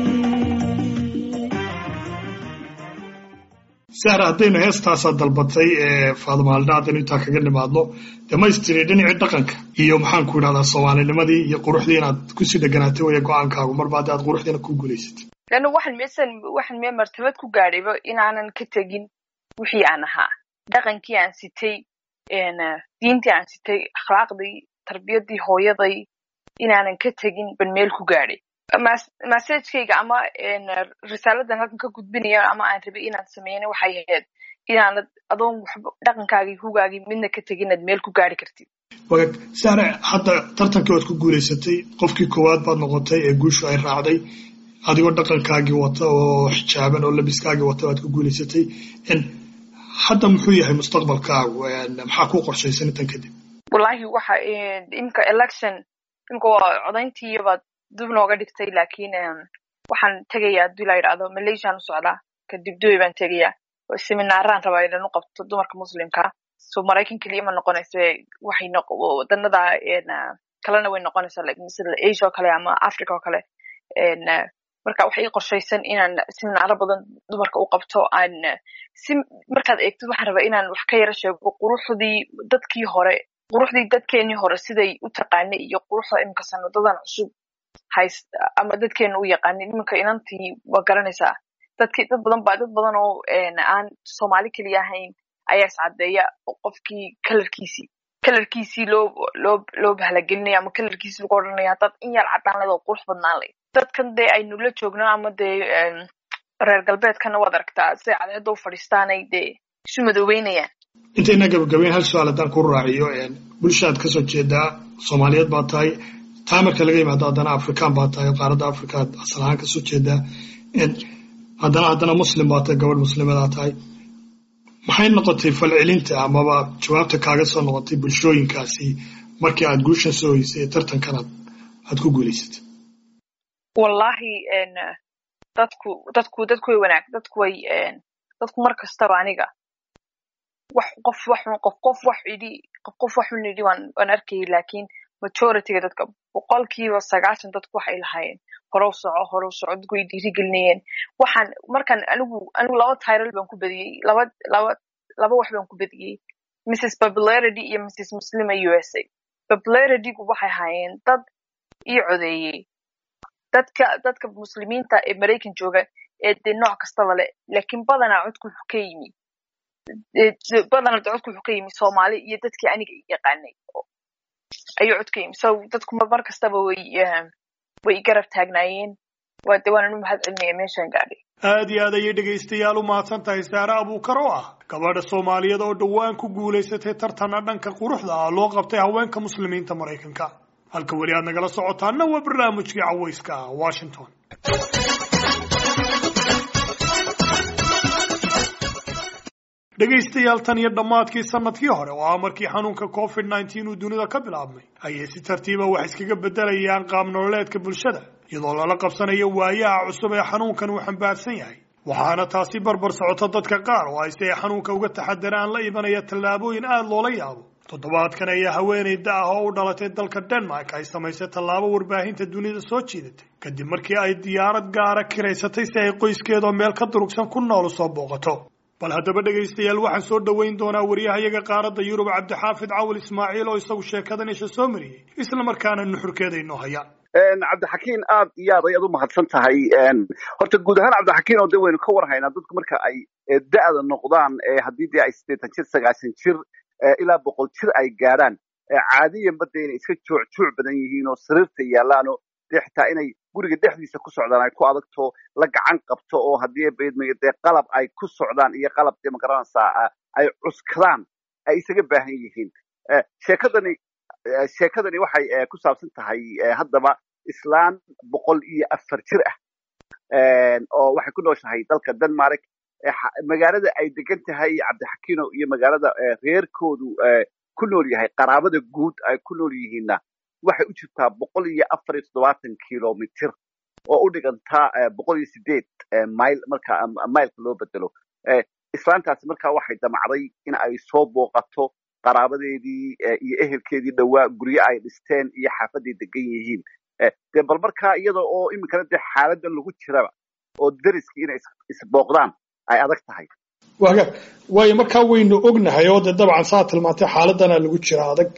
sahra haddaynu heestaasaa dalbatay ee faadumaalda haddaynu intaa kaga nimaadno dhammaystiri dhinacii dhaqanka iyo maxaanku idhahdaa soomaalinimadii iyo quruxdii inaad kusii dheganaatay waya go-aankaagu marba haddi aad quruxdiina ku guulaysatay leanna waxaan meesan waxaan mee martabad ku gaadhayba inaanan ka tegin wixii aan ahaa dhaqankii aan sitay diintii aan sitay akhlaaqdii tarbiyadii hooyaday inaanan ka tegin ban meel ku gaadhay masajkayga ama risaaladan halkan ka gudbinaya ama aan rabay inaan sameeyana waxay ahayd inaanad adoon waxba dhaqankaagii hugaagii midna ka tegin aad meel ku gaari kartid wagaag sahre hadda tartankii waad ku guulaysatay qofkii koowaad baad noqotay ee guushu ay raacday adigoo dhaqankaagii wata oo xijaaban oo labiskaagii wata baad ku guulaysatay hadda muxuu yahay mustaqbalkaagu maxaa kuu qorshaysan intan kadib wallahi waxa imka election imka waa codayntii baad dib nooga dhigtay laakiin waxaan tegayaa haddii la yidhaahdo malaysiaan u socdaa kadib dubai baan tegayaa seminaaraan rabaa inan u qabto dumarka muslimka so maraykan keliya ma noqonaysa waxay wadanada kalena way noqonaysaa like misal asia oo kale ama africa oo kale marka waxay ii qorshaysan inaan seminaaro badan dumarka u qabto aan si markaad eegtid waxaan rabaa inaan wax ka yaro sheego quruxdii dadkii hore quruxdii dadkeenii hore siday u taqaanay iyo quruxda imika sanadadan cusub hays ama dadkeena u yaqaanin iminka inantii waa garanaysaa dadki dad badan baa dad badan oo aan soomaali keliya ahayn ayaa iscadeeya oo qofkii kalarkiisii kalarkiisii loo loo loo bahalagelinaya ama kalarkiisii lagu odhanaya dad in yar cadaan leed oo qurux badnaan leyd dadkan dee aynu la joogno ama dee reer galbeedkana waad aragtaa siday cadceedda u fadhiistaanay dee isu madoobeynayaan intayna gabagabeyn hal su-aal haddaan ku raaciyo bulshaad kasoo jeedaa soomaaliyeed baa tahay taa marka laga yimaado haddana afrikaan baa tahay qaaradda afrikaad asal ahaan kasoo jeedaa haddana haddana muslim baa tahay gabadh muslimadaa tahay maxay noqotay falcelinta amaba jawaabta kaaga soo noqotay bulshooyinkaasi markii aad guushan soo hoysay ee tartankanaad aad ku guulaysatay wallahi dadku dadku dadku way wanaag dadku way dadku mar kastaba aniga wax qof wax qof qof wax idhi qof qof wax un idhi waan waan arkayay laakiin majorityga dadka boqolkiiba sagaashan dadku waxay lahaayeen horow soco horow soco dadku way dhiirigelinayeen waxaan markaan anigu anigu laba tiral baan ku badiyey laba laba laba wax baan ku badiyey mrs popularity iyo mrs muslima u s a popularitygu waxay ahaayeen dad ii codeeyey dadka dadka muslimiinta ee maraykan jooga ee dee nooc kastaba le laakiin badanaa codku wuxuu ka yimi badanaa codku wuxuu ka yimi soomaali iyo dadkii aniga yaqaanay ayuu cod ka yimi so dadku mar kastaba way way garab taagnaayeen waa de waanan u mahad celinaya meeshaan gaadhay aad iyo aad ayay dhegaystayaal u mahadsan tahay saare abuukar oo ah gabadha soomaaliyeed oo dhowaan ku guulaysatay tartana dhanka quruxda ah loo qabtay haweenka muslimiinta maraykanka halka weli aad nagala socotaana waa barnaamijkii cawayska ah washington dhegaystayaal tan iyo dhammaadkii sanadkii hore oo ah markii xanuunka covid nneteen uu dunida ka bilaabmay ayay si tartiiba wax iskaga beddelayaan qaab nololeedka bulshada iyadoo lala qabsanayo waayaha cusub ee xanuunkan uu xambaarsan yahay waxaana taasi barbar socoto dadka qaar oo ay si ay xanuunka uga taxadaraan la imanaya tallaabooyin aada loola yaabo toddobaadkan ayaa haweenayda ah oo u dhalatay dalka denmark ay samaysay tallaabo warbaahinta dunida soo jiidatay kadib markii ay diyaarad gaara kiraysatay si ay qoyskeedoo meel ka durugsan ku nool u soo booqato bal haddaba dhegaystayaal waxaan soo dhoweyn doonaa wariyahayaga qaaradda yurub cabdixaafid cawil ismaaciil oo isagu sheekadan isha soo mariyey isla markaana nuxurkeeda inoo haya cabdixakiin aad iyo aad ayaad u mahadsan tahay horta guud ahaan cabdixakiin oo de waynu ka warhaynaa dadku marka ay da'da noqdaan haddii dee ay siddeetan jir sagaashan jir ilaa boqol jir ay gaadhaan caadiyanba dee inay iska joocjooc badan yihiin oo sariirta yaallaano dee xitaa inay guriga dhexdiisa ku socdaan ay ku adagto la gacan qabto oo haddii baydmayo dee qalab ay ku socdaan iyo qalab dee magaranaysaa ay cuskadaan ay isaga baahan yihiin sheekadani sheekadani waxay ku saabsan tahay haddaba islaan boqol iyo afar jir ah oo waxay ku nooshahay dalka denmark magaalada ay degan tahay cabdixakiino iyo magaalada reerkoodu ku nool yahay qaraabada guud ay ku nool yihiinna waxay u jirtaa boqol iyo afar iyo toddobaatan kilomitr oo u dhigantaa boqol iyo sideed mile marka mileka loo bedelo islaantaasi markaa waxay damacday in ay soo booqato qaraabadeedii iyo ehelkeedii dhowaa guryo ay dhisteen iyo xaafaday degan yihiin dee bal markaa iyada oo iminkana dee xaaladan lagu jiraba oo deriskii inay isbooqdaan ay adag tahay waga waayo markaa waynu ognahay oo dee dabcan saa tilmaantay xaaladana lagu jira adag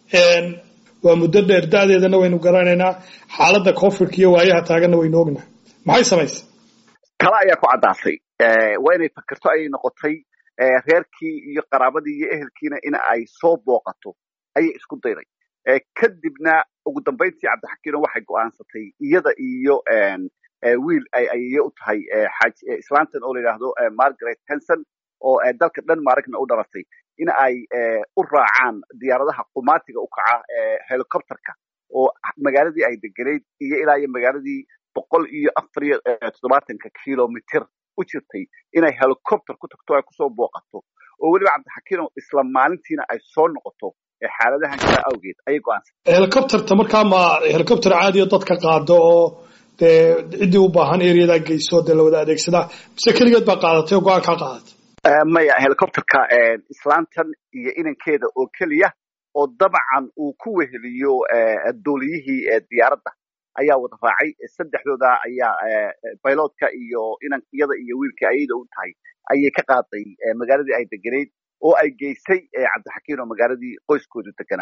waa muddo dheer da'deedana waynu garanaynaa xaaladda covidka iyo waayaha taaganna waynu ognahay maxay samaysay tala ayaa ku caddaatay waa inay fakerto ayay noqotay reerkii iyo qaraabadii iyo ehelkiina in ay soo booqato ayay isku dayday kadibna ugu dambayntii cabdixakiino waxay go'aansatay iyada iyo wiil ay ayeye u tahay islaantan oo la yidhaahdo margaret henson oo dalka denmarkna u dhalatay in ay u raacaan diyaaradaha qumaatiga u kaca helicopterka oo magaaladii ay degenayd iyo ilaa iyo magaaladii boqol iyo afar iyo toddobaatanka kilomitr u jirtay inay helicopter ku tagto ay kusoo booqato oo weliba cabdixakiino isla maalintiina ay soo noqoto xaaladahan jira awgeed ayay go'aansatay helicopterta markaa ma helicopter caadiyo dadka qaado oo dee ciddii u baahan ereyadaa geyso dee la wada adeegsadaa mise keligeed baa qaadatay oo go-aan kaa qaadatay maya helicopterka islaantan iyo inankeeda oo keliya oo dabcan uu ku weheliyo dooliyihii diyaaradda ayaa wada raacay saddexdooda ayaa bilotka iyo inan iyada iyo wiilkii ayada u tahay ayay ka qaaday magaaladii ay degenayd oo ay geysay cabdixakiin oo magaaladii qoyskoodu deganaa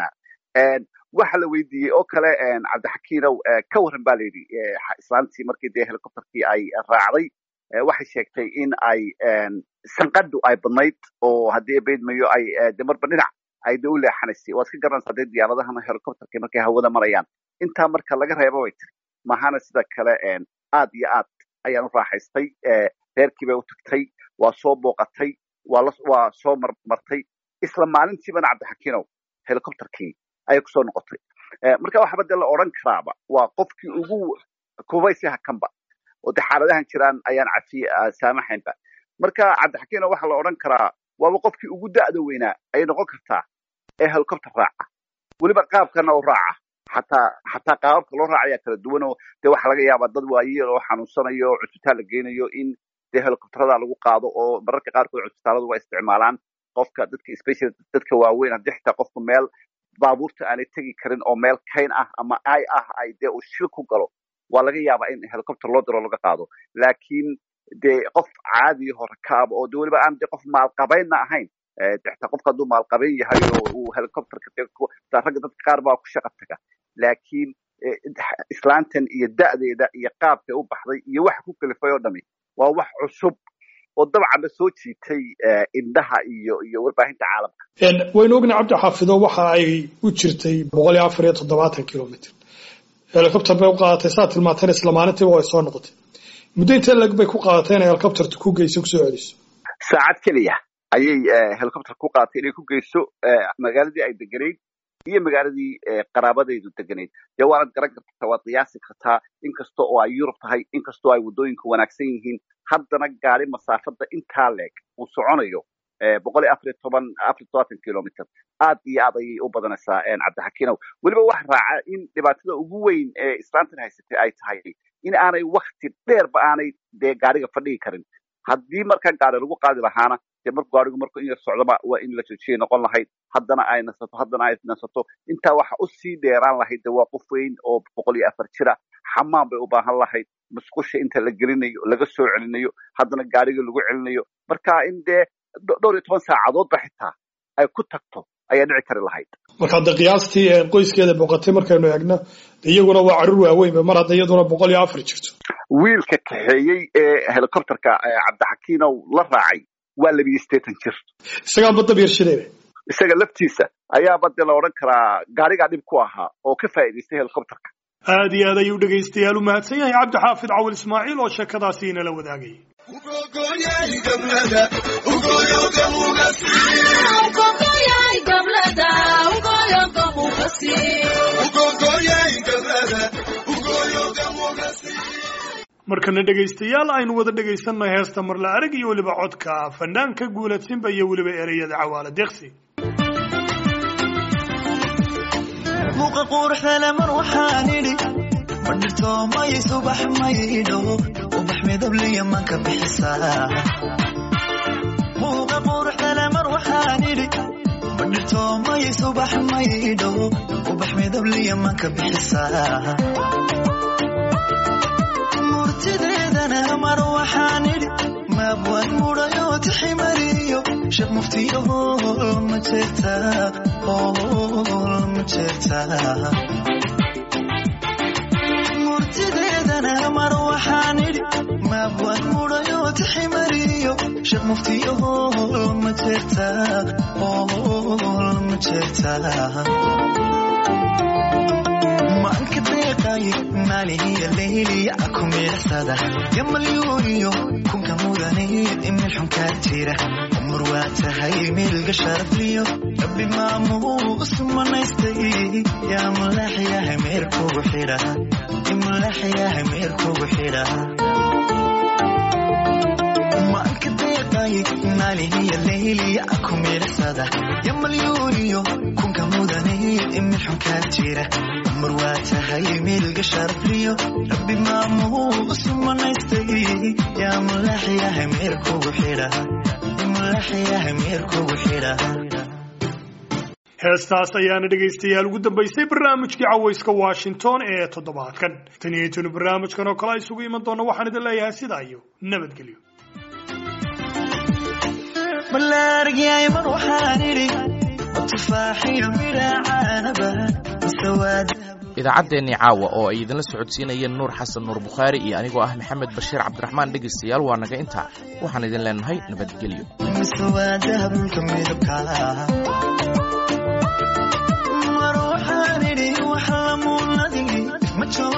waxa la weydiiyey oo kale cabdixakiinow ka warran ba la yidhi islaantii markii dee helicopterkii ay raacday waxay sheegtay in ay sanqadhu ay badnayd oo haddii beydmayo ay de marba dhinac ay de u leexanaysay waad ka garanaysaa dee diyaaradahan helicopterkii markay hawada marayaan intaa marka laga reebo bay tiri mahana sida kale aad iyo aad ayaan u raaxaystay reerkii bay u tagtay waa soo booqatay waa soo marmartay isla maalintiibana cabdixakiinow helicopterkii ayay kusoo noqotay marka waxaba dee la odran karaaba waa qofkii ugu kubaysiha kanba oo dee xaaladahan jiraan ayaan cafi saamaxaynba marka cabdixakiinow waxaa la odhan karaa waaba qofkii ugu da'da weynaa ayay noqon kartaa ee helicopter raaca weliba qaabkana u raaca xataa xataa qaababka loo raacayaa kala duwan oo dee waxaa laga yaabaa dad waayeel oo xanuunsanayo oo cusbitaal la geynayo in dee helicopterada lagu qaado oo mararka qaarkood cusbitaaladu waa isticmaalaan qofka dadka special dadka waaweyn haddii xitaa qofku meel baabuurta aanay tegi karin oo meel kayn ah ama ay ah ay dee uu shil ku galo waa laga yaabaa in helicopter loo diro laga qaado laakiin dee qof caadiya hore kaaba oo de weliba aan dee qof maalqabaynna ahayn xitaa qofka hadduu maalqabayn yahay oo uu helicopterka ragga dadka qaar baa ku shaqa taga laakiin islaantan iyo da'deeda iyo qaabkay u baxday iyo waxa ku kalifay oo dhami waa wax cusub oo dabcanba soo jiitay indhaha iyo iyo warbaahinta caalamka waynu ognahay cabdi xaafido waxa ay u jirtay boqol iyo afar iyo toddobaatan kilomitr helicopter bay u qaadatay saa tilmaanteen isla maalintiiba way soo noqotay muddo intee lag bay ku qaadatay inay helicopterta ku geyso kusoo celiso saacad keliya ayay helicopter ku qaadatay inay ku geyso magaaladii ay deganayd iyo magaaladii qaraabadaydu deganayd dee waanad garan kartaa waad qiyaasi kartaa inkasta oo ay yurub tahay inkastoo ay waddooyinku wanaagsan yihiin haddana gaari masaafada intaa leeg uu soconayo boqol iyo afariyo toban afariyo todobaatan kilomitr aad iyo aad ayay u badanaysaa cabdixakiinow weliba wax raaca in dhibaatada ugu weyn ee islaantan haysatay ay tahay in aanay wakti dheerba aanay dee gaariga fadhigi karin haddii markaa gaari lagu qaadi lahaana dee marku gaarigu marku in yar socdoba waa in la joojiyay noqon lahayd haddana ay nasato haddana ay nasato intaa waxa usii dheeraan lahayd de waa qof weyn oo boqol iyo afar jira xamaan bay u baahan lahayd musqusha inta la gelinayo laga soo celinayo haddana gaariga lagu celinayo marka in dee dhowr iyo toban saacadoodba xitaa ay ku tagto ayaa dhici kari lahayd marka de qiyaastii qoyskeeda boqotay markaynu eegno iyaguna waa carruur waaweynba mar hadda iyaduna boqol iyo afar jirto wiilka kaxeeyey ee helicopterka cabdixakiinow la raacay waa labiyo sideetan jir isagaan badab yarshidayba isaga laftiisa ayaaba dee la odhan karaa gaarigaa dhib ku ahaa oo ka faa'iidaystay helicopterka aad iyo aad ayuu dhegaystayaal u mahadsan yahay cabdi xaafid cawil ismaaciil oo sheekadaasi inala wadaagayay markana dhegaystayaal aynu wada dhegaysanay heesta marla arag iyo weliba codka fanaanka guuladsinba iyo weliba ereyada cawaala deeqsi muuqa quruxdale mar waxaan idhi badhirto may subax maydho ubax midabliya manka bixisaa muuqa quruxdale mar waxaan idhi badhirto may subax maydho ubax midabliya manka bixisaa murtideedana mar waxaan idhi maabwaan mudhayo tiximariyo sheekh muftiyo hool ma jeertaa hool ma jeertaa murtideedana mar waxaan idhi maabwaan mudhayo tiximariyo sheekh muftiyo hool ma jeertaa hool ma jeertaa maanka deeqaye maalihiya leyliya akumilaxsada yamalyuuniyo kunka mudaniyo imil xunkaa jira umar waa tahay milga sharafliyo rabbi maamuus manaystay yaa mulaxyahay meerkugu xidha imulaxyahay meerkugu xidha maanka deeqaye maalihiya leyliya akumilaxsada yamalyuuniyo kunka mudaniyo imil xunkaa jira umar waa tahay milga sharafliyo rabbi maamuus manaystay yaa mulaxyahay meerkugu xidha imulaxyahay meerkugu xidha heestaas ayaana dhegaystayaal ugu dambaysay barnaamijkii cawayska washington ee toddobaadkan tan iyo intaynu barnaamijkan oo kale isugu iman doonno waxaan idin leeyahay sidaa iyo nabadgelyo balaargyay mar waxaan idhi tufaaxiyo midhacaanaba masawaada idaacaddeenii caawa oo ay idinla socodsiinayeen nuur xasan nuur bukhaari iyo anigoo ah maxamed bashiir cabdiraxmaan dhegaystayaal waa naga intaa waxaan idin leenahay nabadgelyo masawaadaha dhulka midabka mar waxaan idhi wax lamuunadigi ma joogo